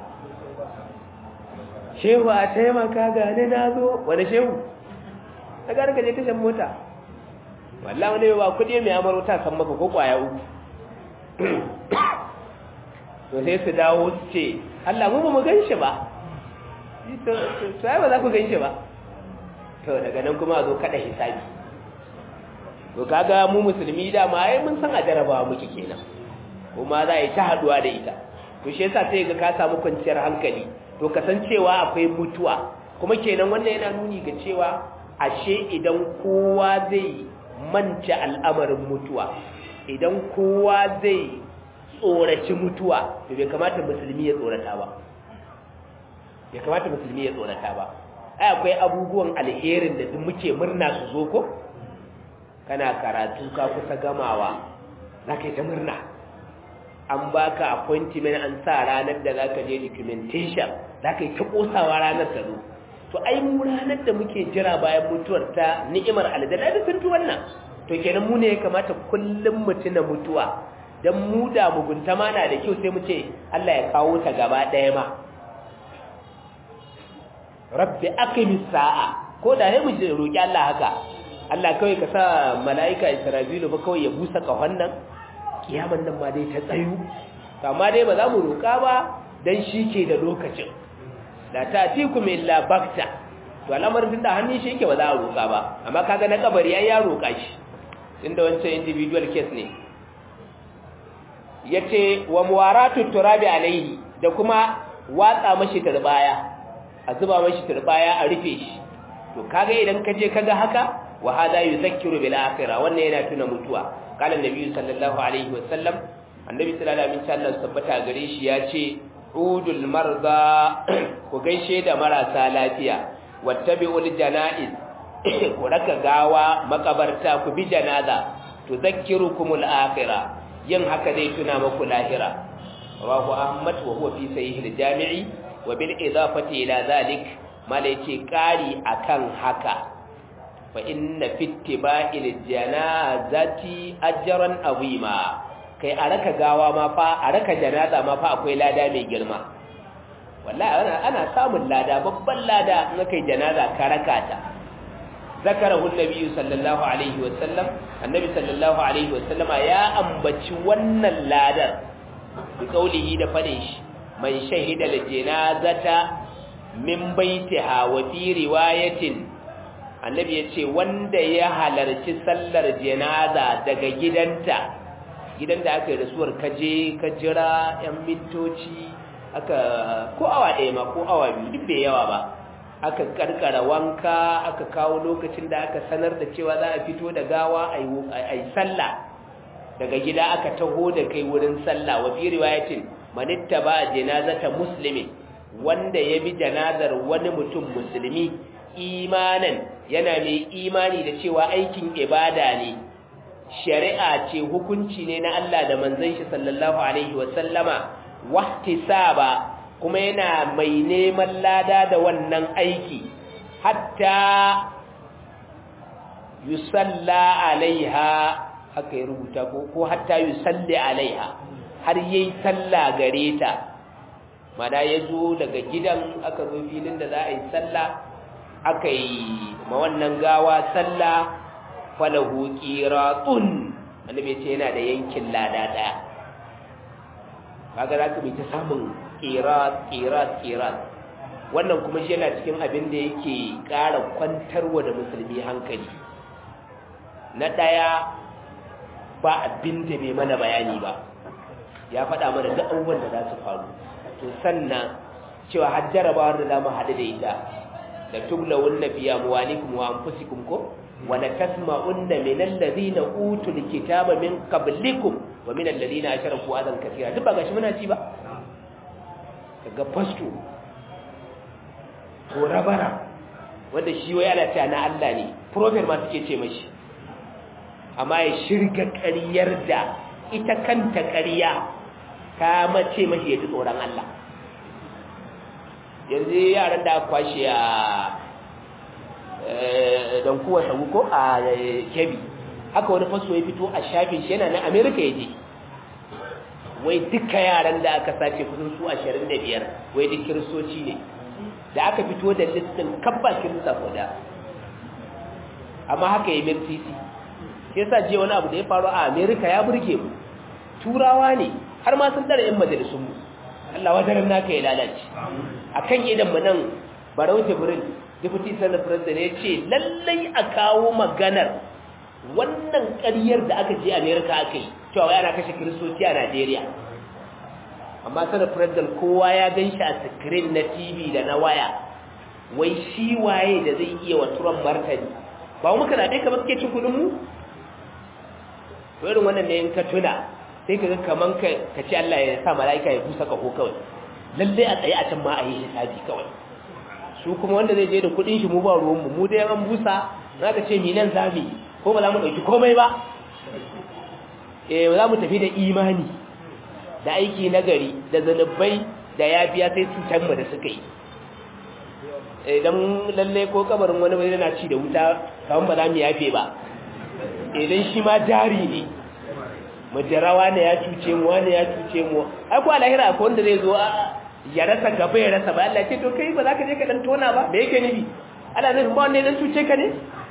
shehu a taimaka gane na zo wani shehu ta gara ka je tashan mota wallah wani ba kudi mai amarauta san maka ko kwaya uku to sai su dawo su ce Allah mu ba mu gan shi ba sai ba za ku gan shi ba to daga nan kuma a zo kada hisabi to kaga mu musulmi da ma ai mun san a jarabawa muke kenan kuma za a yi ta haduwa da ita to shi yasa sai ga ka samu kwanciyar hankali to kasancewa akwai mutuwa kuma kenan wannan yana nuni ga cewa ashe idan kowa zai manta al'amarin mutuwa idan kowa zai tsoraci mutuwa to bai kamata musulmi ya tsorata ba bai kamata musulmi ya tsorata ba ai akwai abubuwan alherin da duk muke murna su zo ko kana karatu ka kusa gamawa za ka yi ta murna an baka appointment an sa ranar da za ka je documentation za ka yi ta kosawa ranar ta zo to ai mu ranar da muke jira bayan mutuwar ta ni'imar aljanna da sun wannan to kenan mu ne ya kamata kullum mu tuna mutuwa dan mu da mugunta ma na da kyau sai mu ce Allah ya kawo ta gaba ɗaya ma rabbi aqimis sa'a ko da sai mu je roki Allah haka Allah kawai ka sa mala'ika Isra'ilu ba kawai ya busa kahon nan kiyaman nan ma dai ta tsayu amma dai ba za mu roka ba dan shi ke da lokacin la ta'tikum illa bakta to al'amarin da hannun shi yake ba za a roka ba amma kaga na kabari ai ya roka shi inda wancan individual case ne yace wa muwaratu turabi alaihi da kuma watsa mashi turbaya a zuba mashi turbaya a rufe shi to kaga idan kaje kaga haka wa hada yuzakkiru bil akhirah wannan yana tuna mutuwa qala annabi sallallahu alaihi wasallam annabi sallallahu alaihi wasallam tabbata gare shi yace udul marda ku gaishe da marasa lafiya wattabi'ul janaiz ku raka gawa makabarta ku bi janaza tuzakkirukumul akhirah yin haka zai tuna muku lahira rawahu ahmad wa huwa fi sahih al-jami'i wa bil idafati ila zalik mala yace kari akan haka fa inna fi ittiba'il janazati ajran azima kai a raka gawa ma fa a raka janaza ma fa akwai lada mai girma wallahi ana ana samun lada babban lada in kai janaza ka raka ta ذكره النبي صلى الله عليه وسلم النبي صلى الله عليه وسلم يا أنبتي ون اللادر بقوله دفنش من شهد الجنازة من بيتها وفي رواية النبي يقول وند يهلر تسلر جنازة دقا جدنتا gidan da aka yi rasuwar kaje ka jira 'yan mintoci aka ko awa ɗaya ma ko awa biyu duk bai yawa ba aka karkara wanka aka kawo lokacin da aka sanar da cewa za a fito da gawa a yi sallah daga gida aka taho da kai wurin sallah wa fi riwayatin manitta ba janazata muslimin wanda ya bi janazar wani mutum musulmi imanan yana mai imani da cewa aikin ibada ne shari'a ce hukunci ne na Allah da manzon shi sallallahu alaihi wa sallama wahtisaba kuma yana mai neman lada da wannan aiki hatta yusalla alaiha haka ya rubuta ko ko hatta yusalli alaiha har yayi sallah gare ta mana yazo daga gidan aka zo filin da za a yi sallah aka yi ma wannan gawa sallah falahu qiratun annabi ce yana da yankin lada daya kaga za ka bi ta samun qirat qirat qirat wannan kuma shi yana cikin abin da yake ƙara kwantarwa da musulmi hankali na ɗaya ba abin da bai mana bayani ba ya faɗa mana duk abubuwan da za su faru to sannan cewa har jarabawar da za mu haɗu da ita da tublawun na biya muwalikum wa anfusikum ko wa la tasma'unna min alladhina utul kitaba min qablikum wa min alladhina asharaku adan kathira duk ba gashi muna ci ba kaga fasto ko rabara wanda shi wai ana cewa na Allah ne prophet ma suke ce mashi amma ya shirga ƙaryar da ita kanta ƙarya ka mace mashi ya ji tsoron Allah yanzu yaran da aka kwashe a don kuwa sabu ko a kebi haka wani faso ya fito a shafin shi yana na amerika ya je wai duka yaran da aka sace kusan su ashirin da biyar wai duk kiristoci ne da aka fito da listin kabba kirista guda amma haka ya mirtisi shi yasa je wani abu da ya faru a amerika ya burge mu turawa ne har ma sun tsara yan majalisun mu Allah wadaran naka ya lalace akan idan mu nan barau jibril deputy senate president ya ce lallai a kawo maganar wannan ƙaryar da aka je amerika aka yi cewa yana kashe kiristoci a najeriya amma sanar president kowa ya gan shi a screen na tv da na waya wai shi waye da zai iya wa turan martani ba muka na ɗai kamar suke cin kudin mu to irin wannan ne in ka tuna sai ka ga kaman ka ce Allah ya sa mala'ika ya busa kaho kawai lalle a tsaye a can ma a yi hisabi kawai su kuma wanda zai je da kudin shi mu ba ruwan mu mu dai an busa za ka ce mi nan zami ko ba za mu ɗauki komai ba eh za mu tafi da imani da aiki nagari da zanubai da yafiya sai cutar mu da suka yi idan lalle ko kabarin wani bai yana ci da wuta kawon ba za mu yafe ba idan shi ma jari ne majarawa ne ya cuce mu wani ya cuce mu ai ko alahira akwai wanda zai zo ya rasa gaba ya rasa ba Allah ce to kai ba za ka je ka dan tona ba me yake nufi Allah zai ba wanda ya dan cuce ka ne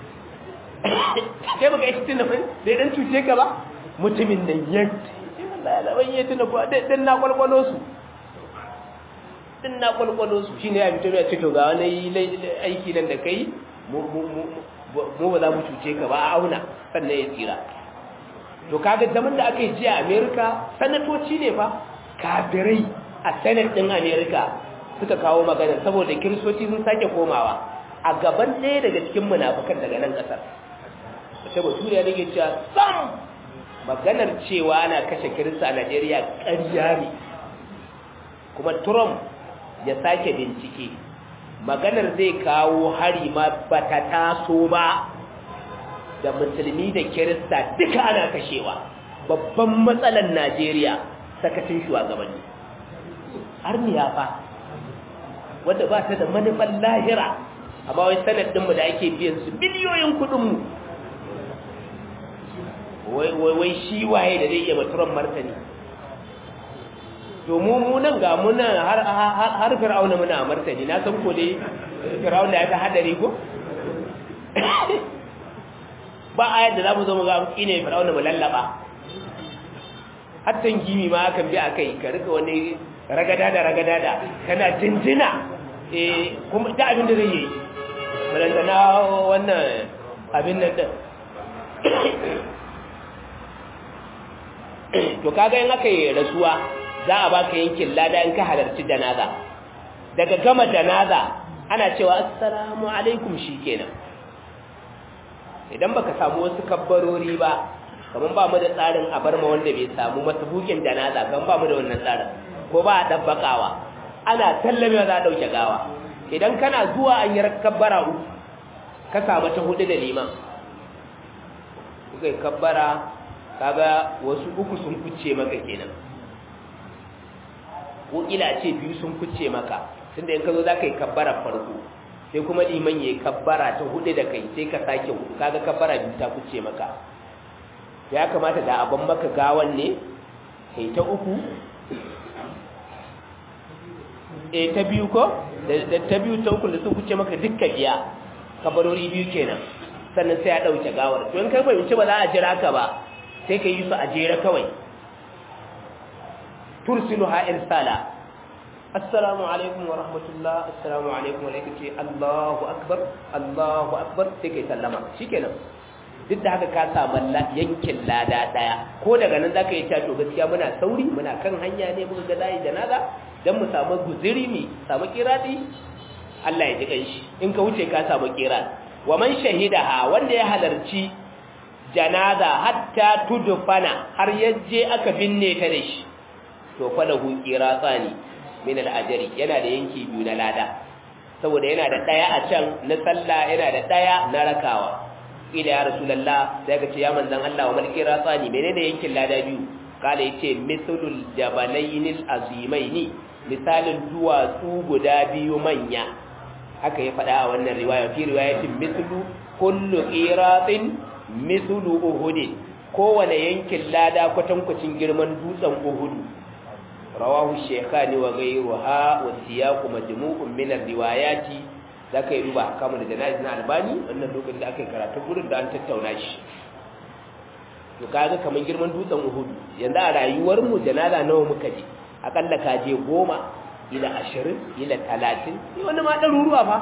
kai baka yi tuna mai da dan cuce ka ba mutumin nan ya Allah ya ban yi tuna ko dan na kwalkwalo su din na kwalkwalo su shine ya fito ya ce to ga wani aiki nan da kai mu ba za mu cuce ka ba a auna sannan ya tsira to kaga zaman da aka yi jiya a amerika sanatoci ne fa kafirai a senate din amerika suka kawo magana saboda kiristoci sun sake komawa a gaban ɗaya daga cikin munafukan daga nan ƙasar wata baturiya ne ke cewa sam maganar cewa ana kashe kirista a najeriya ƙarya ne kuma trump ya sake bincike maganar zai kawo hari ma bata taso ba da musulmi da kirista duka ana kashewa babban matsalar najeriya sakacin shugabanni arniya fa wadda ba ta da manufan lahira amma wai sanadinmu da ake biyan su biliyoyin kudinmu wai shi waye da zai iya maturan martani domin munan ga muna har fir'auna muna martani na san ko dai fir'auna ya ta hadari ko ba a yadda za mu zo mu ga ne fir'auna mu lallaba hattan gimi ma akan bi akai ka rika wani ragada da ragada da kana jinjina eh kuma da abin da zai yi balanta na wannan abin nan din to kaga in aka yi rasuwa za a baka yankin lada in ka halarci janaza daga gama janaza ana cewa assalamu alaikum shikenan idan baka samu wasu kabbarori ba kaman ba mu da tsarin a bar ma wanda bai samu masabukin janaza kan ba mu da wannan tsarin ko ba a dabbakawa ana tallamewa za a dauke gawa idan kana zuwa an yi kabbara uku ka samu ta hudu da liman kuka yi kabbara kaga wasu uku sun kuce maka kenan ko ila ce biyu sun kuce maka tunda in ka zo za ka yi kabbara farko sai kuma liman ya yi kabbara ta hudu da kai sai ka sake hudu kaga kabbara biyu ta kuce maka ya kamata da abin maka gawan ne kai ta uku e ta biyu ko da ta biyu ta uku da sun kuce maka dukkan biya kabarori biyu kenan sannan sai ya ɗauke gawar to in kai fahimci ba za a jira ka ba sai ka yi su a jere kawai tursilu ha irsala assalamu alaikum wa rahmatullah assalamu alaikum wa alaikum ce Allahu akbar Allahu akbar sai kai sallama shikenan duk da haka ka samu yankin lada daya ko daga nan zaka yi ta to gaskiya muna sauri muna kan hanya ne muka ga dai janaza dan mu samu guziri mi samu kiradi Allah ya ji kanshi in ka wuce ka samu kiradi wa man shahidaha wanda ya halarci janaza hatta tudfana har yaje aka binne ta da shi to falahu qiratsani min al-ajri yana da yanki biyu na lada saboda yana da daya a can na sallah yana da daya na rakawa ila ya rasulullah sai ka ce ya manzon Allah wa mal qiratsani menene yankin lada biyu kala yace mithlul jabalainil azimaini misalin duwatsu guda biyu manya haka ya faɗa a wannan riwaya fi riwayatin mithlu kullu qiratin mithlu uhud kowane yankin lada kwatankwacin girman dutsen uhud rawahu shaykhani wa ghayruha wa siyaqu majmu'un min ar-riwayati zaka yi duba kamar da jana'iz na albani wannan lokacin da aka yi karatu gurin da an tattauna shi to kaga kamar girman dutsen uhud yanzu a rayuwar mu janaza nawa muka je akalla ka je goma ila ashirin ila talatin ni wani ma ɗaruruwa fa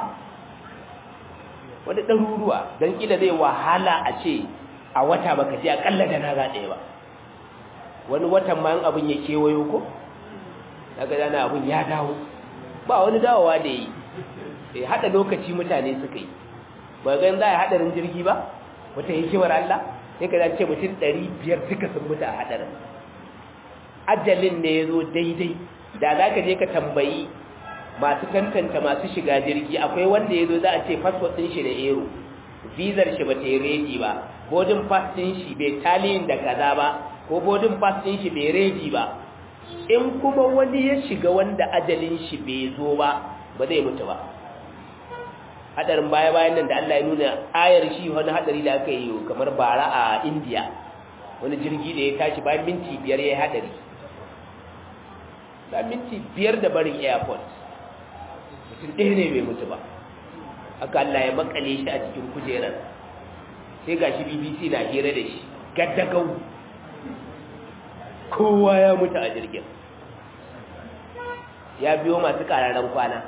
wani ɗaruruwa don ƙila zai wahala a ce a wata baka je aƙalla da na ɗaya ba wani watan ma abin ya kewayo ko daga dana abin ya dawo ba wani dawowa da yi sai haɗa lokaci mutane suka yi ba ga za a haɗarin jirgi ba wata hikimar Allah sai ka ce mutum ɗari biyar duka sun mutu a haɗarin ajalin ne ya zo daidai da za ka je ka tambayi masu tantanta masu shiga jirgi akwai wanda ya zo za a ce fasfot ɗin shi da ero vizar shi ba ta yi redi ba boarding pass ɗin shi bai taliyin da kaza ba ko boarding pass ɗin shi bai redi ba in kuma wani ya shiga wanda ajalin shi bai zo ba ba zai mutu ba hadarin baya bayan nan da Allah ya nuna ayar shi wani hadari da aka yi kamar bara a India wani jirgi da ya tashi bayan minti biyar ya yi hadari da minti biyar da barin airport mutum ɗaya ne bai mutu ba aka Allah ya makale shi a cikin kujerar sai ga shi BBC na hira da shi gaddagau kowa ya mutu a jirgin ya biyo masu ƙararren kwana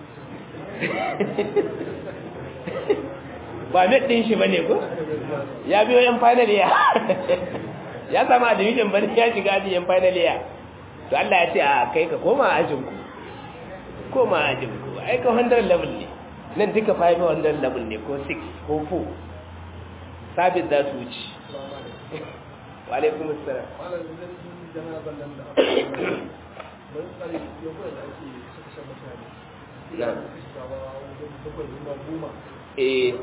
ba met ɗin shi ba ne ko ya biyo yan final ya ya samu admission ba ne ya shiga ajin yan final ya to Allah ya ce a kai ka koma ajinku koma ajinku ai ka 100 level ne nan duka 500 level ne ko 6 ko 4 sabit za su wuce wa alaikum assalam eh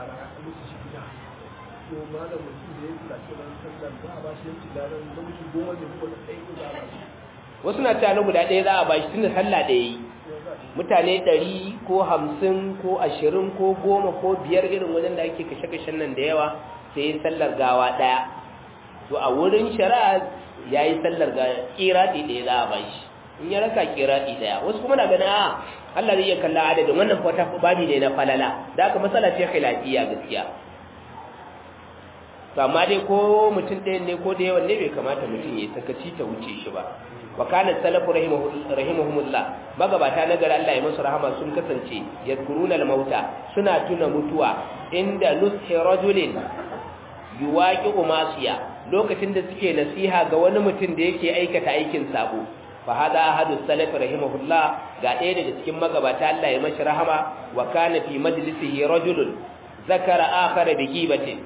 wasu na ta guda ɗaya za a ba shi tun da sallah ɗaya yi mutane ɗari ko hamsin ko ashirin ko goma ko biyar irin wajen da ake kashe-kashen nan da yawa sai sallar gawa ɗaya to a wurin shari'a ya yi sallar ga ƙiraɗi ɗaya za a ba shi in ya raka ƙiraɗi ɗaya wasu kuma na gana a Allah zai iya kalla adadin wannan kwata babi ne na falala da aka matsala ce khilafiya gaskiya to amma dai ko mutum ɗaya ne ko da yawan ne bai kamata mutum ya sakaci ta wuce shi ba wa kana salafu rahimahumullah magabata na gari Allah ya masu rahama sun kasance yadkuruna al-mauta suna tuna mutuwa inda nushi rajulin yuwaqi'u masiya lokacin da suke nasiha ga wani mutum da yake aikata aikin sabo fa hada ahadu salaf rahimahullah ga ɗaya daga cikin magabata Allah ya mashi rahama wa kana fi majlisihi rajulun zakara akhara bi gibatin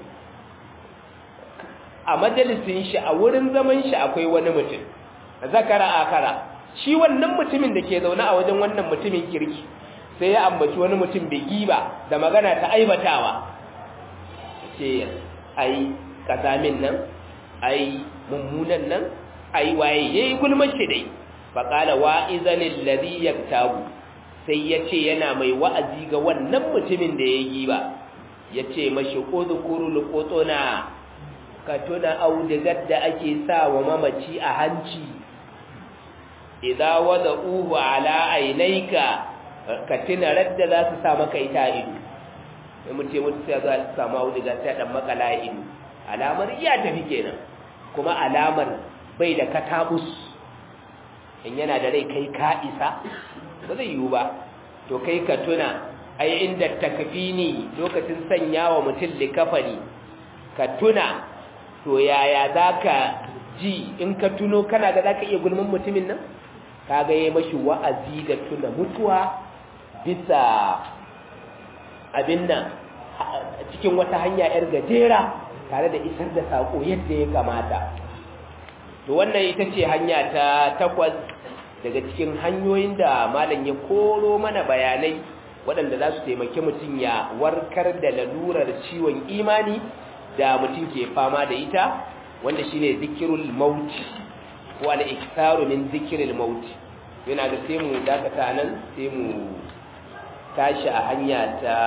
a majalisin shi a wurin zaman shi akwai wani mutum zakara akara shi wannan mutumin da ke zaune a wajen wannan mutumin kirki sai ya ambaci wani mutum bai giba da magana ta aibatawa ce ai kazamin nan ai mummunan nan ai waye yayi gulmar shi dai faqala wa'izanil ladhi yaktabu sai yace yana mai wa'azi ga wannan mutumin da ya giba yace mashi udhkurul qutuna ka tuna audigar da ake sa wa mamaci a hanci idza wada'uhu ala ainaika ka tuna radda za su sa maka ita a ido sai mun ce mutu sai za su samu audigar sai dan makala ido alamar iya tafi kenan kuma alamar bai da katabus in yana da rai kai ka isa ba zai yiwu ba to kai ka tuna ai inda takfini lokacin sanya wa mutum likafani ka tuna to yaya za ka ji in ka tuno kana ga za ka iya gulmin mutumin nan ka ga yi mashi wa'azi da tuna mutuwa bisa abin nan cikin wata hanya 'yar gajera tare da isar da saƙo yadda ya kamata to wannan ita ce hanya ta takwas daga cikin hanyoyin da malam ya koro mana bayanai waɗanda za su taimaki mutum ya warkar da lalurar ciwon imani da mutum ke fama da ita wanda shine zikirul maut ko al-iktaru min zikiril maut yana da sai mu dakata nan sai mu tashi a hanya ta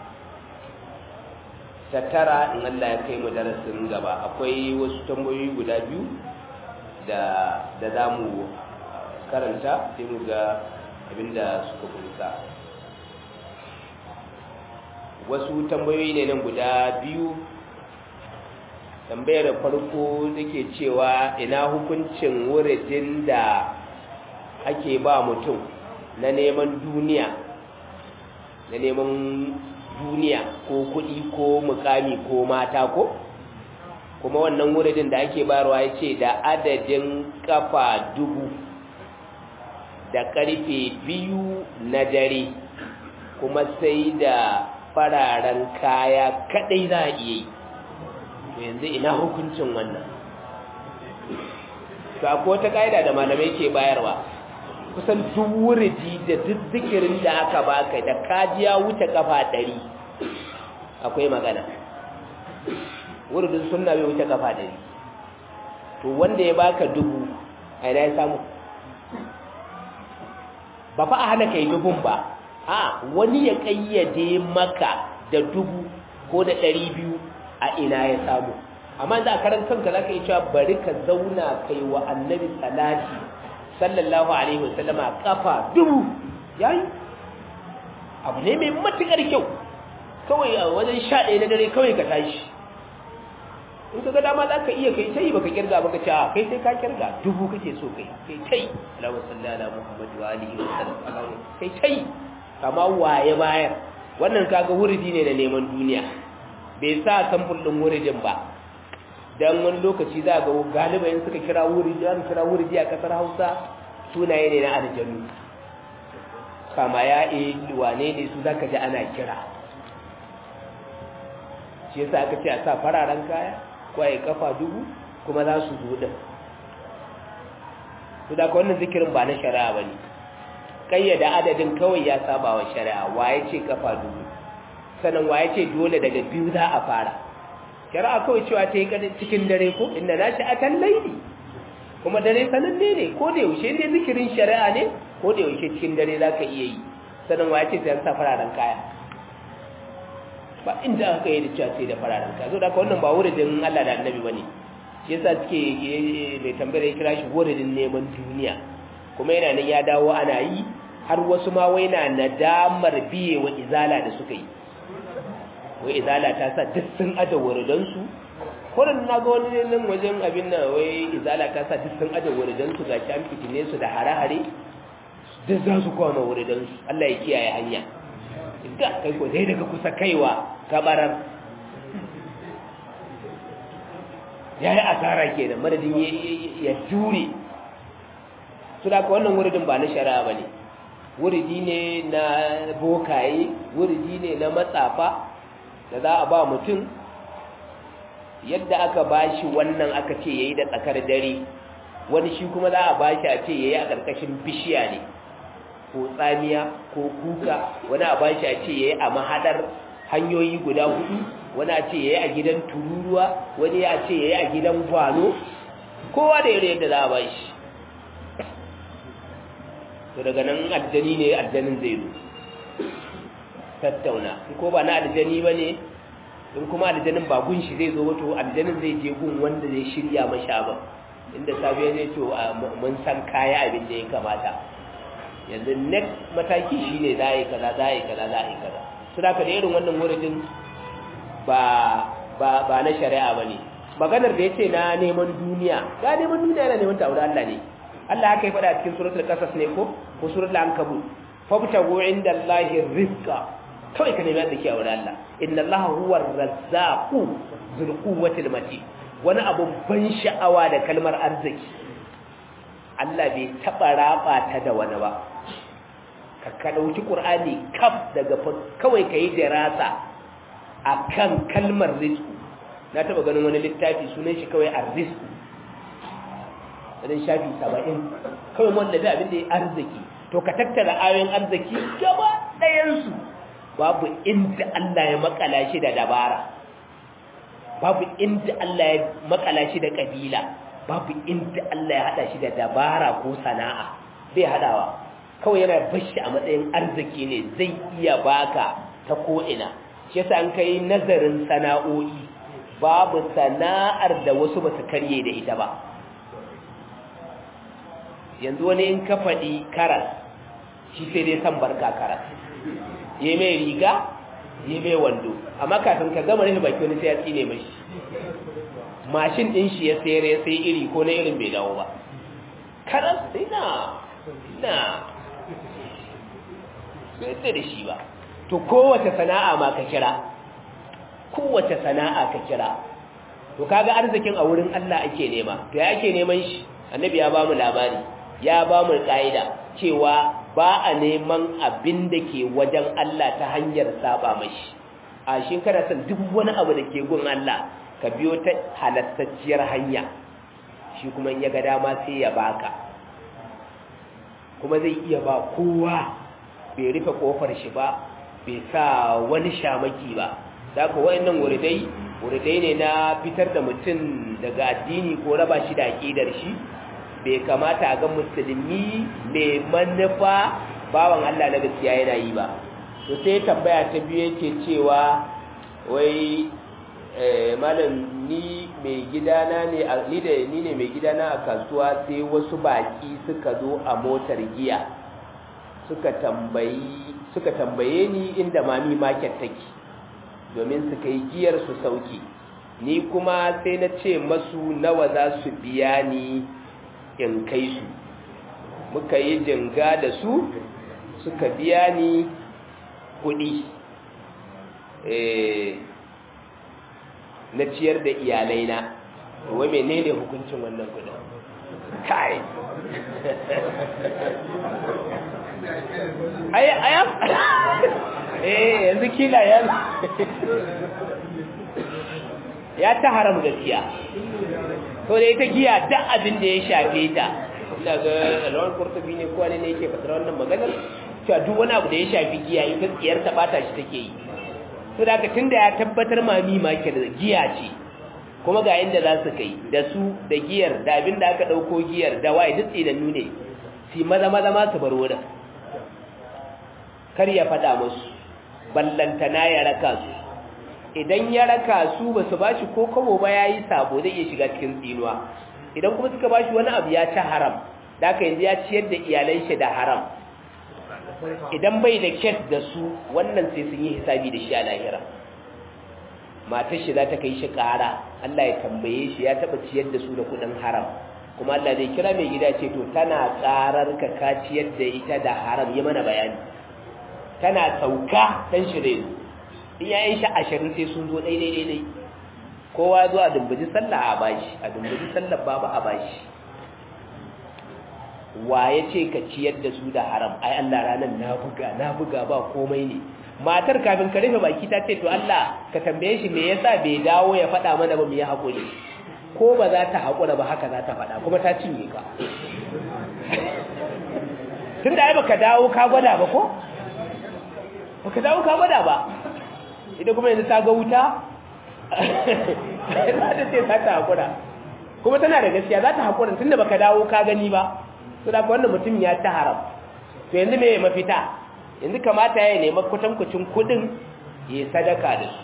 ta tara in Allah ya kai mu darasin gaba akwai wasu tambayoyi guda biyu da da zamu karanta sai mu ga abinda suka kunsa wasu tambayoyi ne nan guda biyu tambayar farko take cewa ina hukuncin wuridin da ake ba mutum na neman duniya na neman duniya ko kuɗi ko mukami ko mata ko kuma wannan wuridin da ake bayarwa ya ce da adadin kafa dubu da karfe biyu na dare kuma sai da fararen kaya kadai za a iya yi yanzu ina hukuncin wannan to akwai wata ƙa'ida da malamai ke bayarwa kusan duk wuridi da duk zikirin da aka baka da kajiya wuce kafa ɗari akwai magana wuridin sunna bai wuce kafa ɗari to wanda ya baka dubu a ina ya samu ba fa a hana kai dubun ba a wani ya kayyade maka da dubu ko da ɗari biyu a ina ya samu amma da karan kanka za ka yi cewa bari ka zauna kai wa annabi salati sallallahu alaihi wasallama kafa dubu yayi abu ne mai matukar kyau kawai a wajen sha ɗaya na dare kawai ka tashi in ka ga dama za ka iya kai tai baka kirga baka ce a kai sai ka kirga dubu kake so kai kai tai Allahu salli ala Muhammad wa alihi wa sallam kai tai kama waye bayar wannan kaga wuridi ne na neman duniya bai sa samfur din wuridin ba dan wani lokaci za ga galiban suka kira wuridi an kira wuridi a kasar Hausa sunaye ne na aljanu kama ya e wane ne su zaka ji ana kira shi yasa aka ce a sa fararen kaya kwaye kafa dubu kuma za su zo din su da wannan zikirin ba na shari'a ba ne kayyada adadin kawai ya saba wa shari'a waye ce kafa dubu sannan waye ce dole daga biyu za a fara shari'a kawai cewa ta yi cikin dare ko inda na shi akan laili kuma dare sananne ne ko da yaushe ne zikirin shari'a ne ko da yaushe cikin dare za ka iya yi sannan waye ce sai sa fararen kaya ba inda aka yi da cewa sai da fararen kaya zo da wannan ba wuridin Allah da annabi bane shi yasa suke mai tambayar ya kira shi wuridin neman duniya kuma yana nan ya dawo ana yi har wasu ma wai na nadamar biye wa izala da suka yi wai izala ta sa duk sun aje wuridansu kurin na ga wani nan wajen abin nan wai izala ta sa duk sun aje wuridansu ga an fitine su da hare-hare duk za su kwana wuridansu Allah ya kiyaye hanya ga kai ko dai daga kusa kaiwa kabarar ya yi asara ke da madadin ya jure su da wannan wuridin ba na shari'a ba ne wuridi ne na bokaye wuridi ne na matsafa da za a ba mutum yadda aka ba shi wannan aka ce ya yi da tsakar dare wani shi kuma za a ba shi a ce ya yi a ƙarƙashin bishiya ne ko tsamiya ko kuka wani a ba shi a ce ya yi a mahaɗar hanyoyi guda hudu wani a ce ya yi a gidan tururuwa wani a ce ya yi a gidan gwano kowa da yare yadda za a ba shi to daga nan aljani ne aljanin zai zo tattauna ko ba na aljani ba ne in kuma aljanin ba gun shi zai zo wato aljanin zai je gun wanda zai shirya masha ba inda safiya zai ce mun san kaya abin da ya kamata yanzu next mataki shine za a yi kaza za a yi kaza za a yi kaza su da ka da irin wannan wuridin ba na shari'a ba ne maganar da ya ce na neman duniya ga neman duniya yana neman ta'ura Allah ne Allah haka yi faɗa a cikin suratul qasas ne ko ko suratul ankabut fabtagu inda Allahi rizqa kawai ka nemi arziki a wurin Allah inna Allah huwa ar-razzaqu dhul quwwati matin wani abu ban sha'awa da kalmar arziki Allah bai taba raba ta da wani ba ka ka dauki Qur'ani kaf daga kawai kai dirasa akan kalmar rizqu na taba ganin wani littafi sunan shi kawai ar-rizqu dan shafi 70 kawai wanda bai abin da ya arziki to ka tattara ayoyin arziki gaba ɗayan su babu inda Allah ya makala shi da dabara babu inda Allah ya makala shi da kabila babu inda Allah ya hada shi da dabara ko sana'a bai hadawa kawai yana bashi a matsayin arziki ne zai iya baka ta ko'ina shi yasa an kai nazarin sana'o'i babu sana'ar da wasu ba su karye da ita ba yanzu wani in ka faɗi karas shi sai dai san barka karas ya mai riga ya mai wando amma kafin ka gama rufe baki wani sai ya tsine mashi mashin din shi ya sayar ya sai iri ko na irin bai dawo ba karas sai na na sai da shi ba to kowace sana'a ma ka kira kowace sana'a ka kira to kaga arzikin a wurin Allah ake nema to ya ake neman shi annabi ya ba mu labari ya ba mu ka'ida cewa ba a neman abin da ke wajen Allah ta hanyar saba mashi a shi kana son duk wani abu da ke gun Allah ka biyo ta halattacciyar hanya shi kuma in ya ga dama sai ya baka kuma zai iya ba kowa bai rufe kofar shi ba bai sa wani shamaki ba da ka wayannan wuridai wuridai ne na fitar da mutum daga addini ko raba shi da aƙidar shi bai kamata a ga musulmi mai manufa bawan Allah na gaskiya yana yi ba to sai tambaya ta biyu yake cewa wai malam ni mai gidana ne ni da ni ne mai gidana a kasuwa sai wasu baki suka zo a motar giya suka tambayi suka tambaye ni inda mami market take domin su kai giyar su sauki ni kuma sai na ce masu nawa za su biya ni in kai su muka yi jinga da su suka biya ni kuɗi na ciyar da iyalai na wai menene hukuncin wannan kudin kai ai ai eh yanzu kila ya ya ta haram gaskiya to da ita giya duk abin da ya shafe ta ina ga alwan kurtubi ne ko ne yake fadar wannan maganar cewa duk wani abu da ya shafi giya ita tsiyar ta bata shi take yi to da tunda ya tabbatar mami market giya ce kuma ga inda za su kai da su da giyar da abin da aka dauko giyar da wai duk tsinannu ne si maza maza ma su bar wurin kar ya fada musu ballantana ya raka su idan ya raka su ba su bashi ko kabo ba yayi sabo zai iya shiga cikin tsinuwa idan kuma suka bashi wani abu ya ci haram da aka yanzu ya ciyar da iyalan shi da haram idan bai da kes da su wannan sai sun yi hisabi da shi a lahira matar shi za ta kai shi ƙara Allah ya tambaye shi ya taɓa ciyar da su da kuɗin haram kuma Allah zai kira mai gida ce to tana ƙarar ka ka ciyar da ita da haram yi mana bayani tana sauka dan shi dai in yayin shi ashirin sai sun zo daidai daidai kowa zo a dumbuji sallah a bashi a dumbuji sallah babu a bashi wa ya ce ka ciyar da su da haram ai Allah ranar na buga na buga ba komai ne matar kafin ka rufe baki ta ce to Allah ka tambaye shi me yasa bai dawo ya faɗa mana ba mu yi hakuri ko ba za ta haƙura ba haka za ta faɗa kuma ta cinye ka tun da ai baka dawo ka gwada ba ko baka dawo ka gwada ba ita kuma yanzu ta ga wuta za ta ce za ta haƙura kuma tana da gaskiya za ta haƙura tun da baka dawo ka gani ba to da wannan mutum ya ta haram to yanzu me mafita yanzu kamata ya nema kwatankwacin kudin ya sadaka da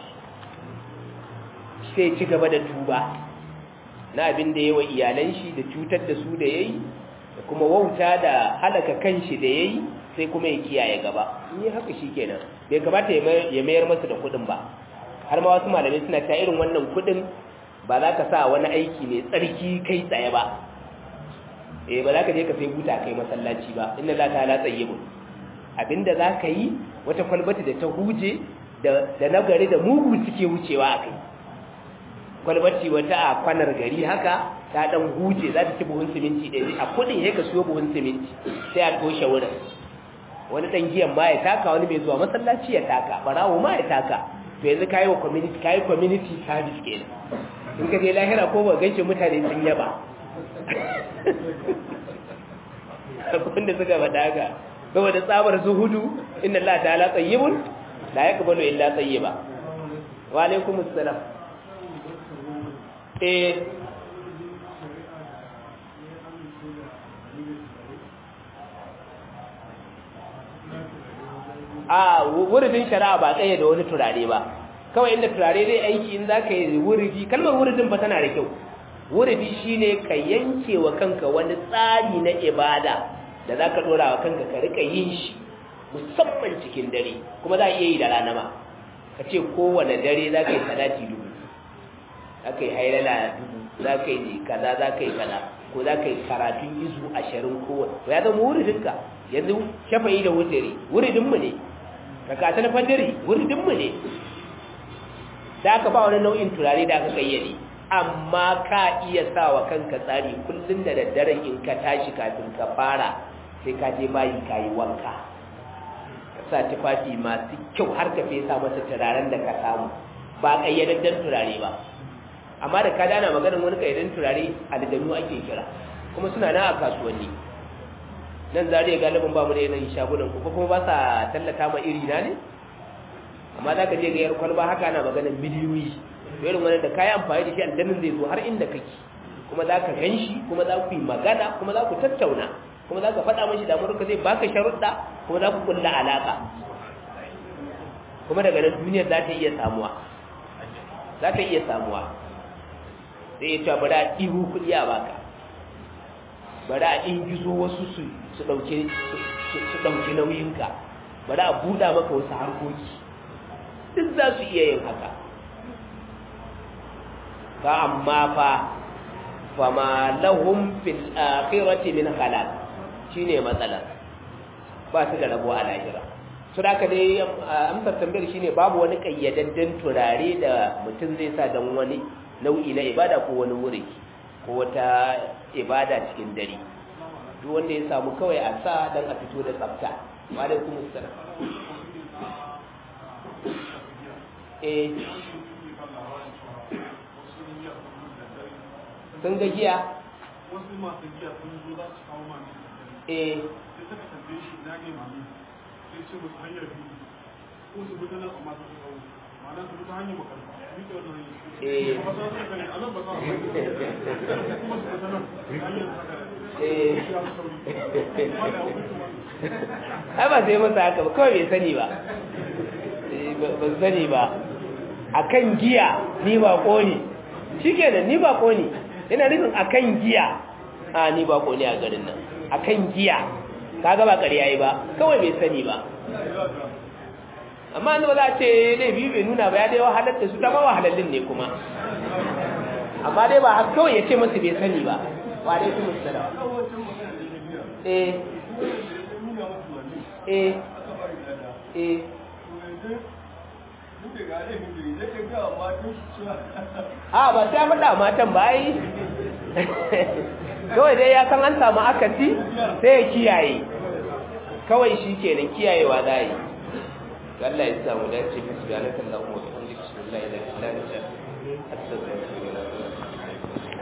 su sai ci gaba da tuba na abin da yawa iyalan shi da cutar da su da yayi da kuma wauta da halaka kanshi da yayi sai kuma ya kiyaye gaba ni haka shikenan bai kamata ya mayar masa da kudin ba har ma wasu malamai suna ta irin wannan kudin ba za ka sa wani aiki mai tsarki kai tsaye ba eh ba za ka je ka sai buta kai masallaci ba inna la ta'ala tayyibun abinda za ka yi wata kwalbati da ta huje da nagari da mugu suke wucewa a kai kwalbati wata a kwanar gari haka ta dan huje za ta ci buhun siminti ɗaya a kudin ya ka siyo buhun siminti sai a toshe wurin wani dan giyan ma ya taka wani mai zuwa masallaci ya taka barawo ma ya taka to yanzu kayi wa community kayi community service kenan in ka je lahira ko ba gaishe mutane sun yaba wanda suka faɗa haka saboda tsabar zuhudu inna Allah ta'ala tayyibun la yaqbalu illa tayyiba wa alaikum assalam eh a wuridin shari'a ba tsaye da wani turare ba kawai inda turare zai aiki in zaka yi wuridi kalmar wuridin ba tana da kyau wuridi shine ka yanke wa kanka wani tsari na ibada da za ka ɗora wa kanka ka rika yin shi musamman cikin dare kuma za a iya yi da rana ma ka ce kowane dare za ka yi salati dubu za ka yi hailala dubu za ka yi kaza za ka yi kaza ko za ka yi karatun izu ashirin kowane to ya zama wuridinka yanzu shafa'i da wutare wuridinmu ne kakatan fajiri wuridinmu ne da aka ba wani nau'in turare da aka kayyade amma ka iya sa wa kanka tsari kullum da daddaren in ka tashi kafin ka fara sai ka je bayi ka yi wanka ka sa tufafi masu kyau har ka fesa masa turaren da ka samu ba ƙayyadadden turare ba amma da ka dana maganin wani ƙayyadadden turare aljanu ake kira kuma suna na a kasuwanni nan zariya galibin ba mu da yanayin shagunan ku kuma ba sa tallata ma iri na ne amma za ka je ga yar kwalba haka na maganin miliyoyi irin wani da kayi amfani da shi aljannin zai zo har inda kake kuma za ka gan shi kuma za ku yi magana kuma za ku tattauna kuma za ka faɗa mashi damuwarka zai baka sharuɗa kuma za ku kulla alaƙa kuma daga nan duniyar za ta iya samuwa za ta iya samuwa sai ya ce bari a ɗihu kuɗi a baka bari a ingizo wasu su su ɗauki nauyinka bari a buɗa maka wasu harkoki duk za su iya yin haka ka amma fa fama lahum fil akhirati min khalaq shine matsalar ba su da rabo a lahira su da dai amsar tambayar shine babu wani kayyadadden turare da mutum zai sa don wani nau'i na ibada ko wani wuri ko wata ibada cikin dare duk wanda ya samu kawai a sa don a fito da tsafta wa alaikum assalam eh sun ga giya wasu masu giya sun zo za su kawo mami eh sai suka tambaye shi na ne mami sai ce musu hanyar biyu ko su gudu nan amma su kawo ma'ana su gudu hanyar makar su ke wannan hanyar Eh. ba za su gani a nan ba za a kuma su gudu nan hanyar saka eh ya fi sauri amma da hukunci ma ai ba sai masa haka ba kawai bai sani ba Eh, ba ba sani ba akan giya ni ba ne shikenan ni ba ne yana nufin akan giya a ni ba ne a garin nan akan giya kaga ba ƙarya yi ba kawai bai sani ba amma ba za a ce laifi bai nuna ba ya dai wahalar da su ta ma wahalallin ne kuma amma dai ba haka kawai ya ce masu bai sani ba wa dai kuma su da eh eh eh a ba sai faɗa matan ba yi kawai dai ya san an samu akasi sai ya kiyaye kawai shi kenan kiyayewa za yi Allah ya samu dace bismillahir rahmanir rahim bismillahir rahmanir rahim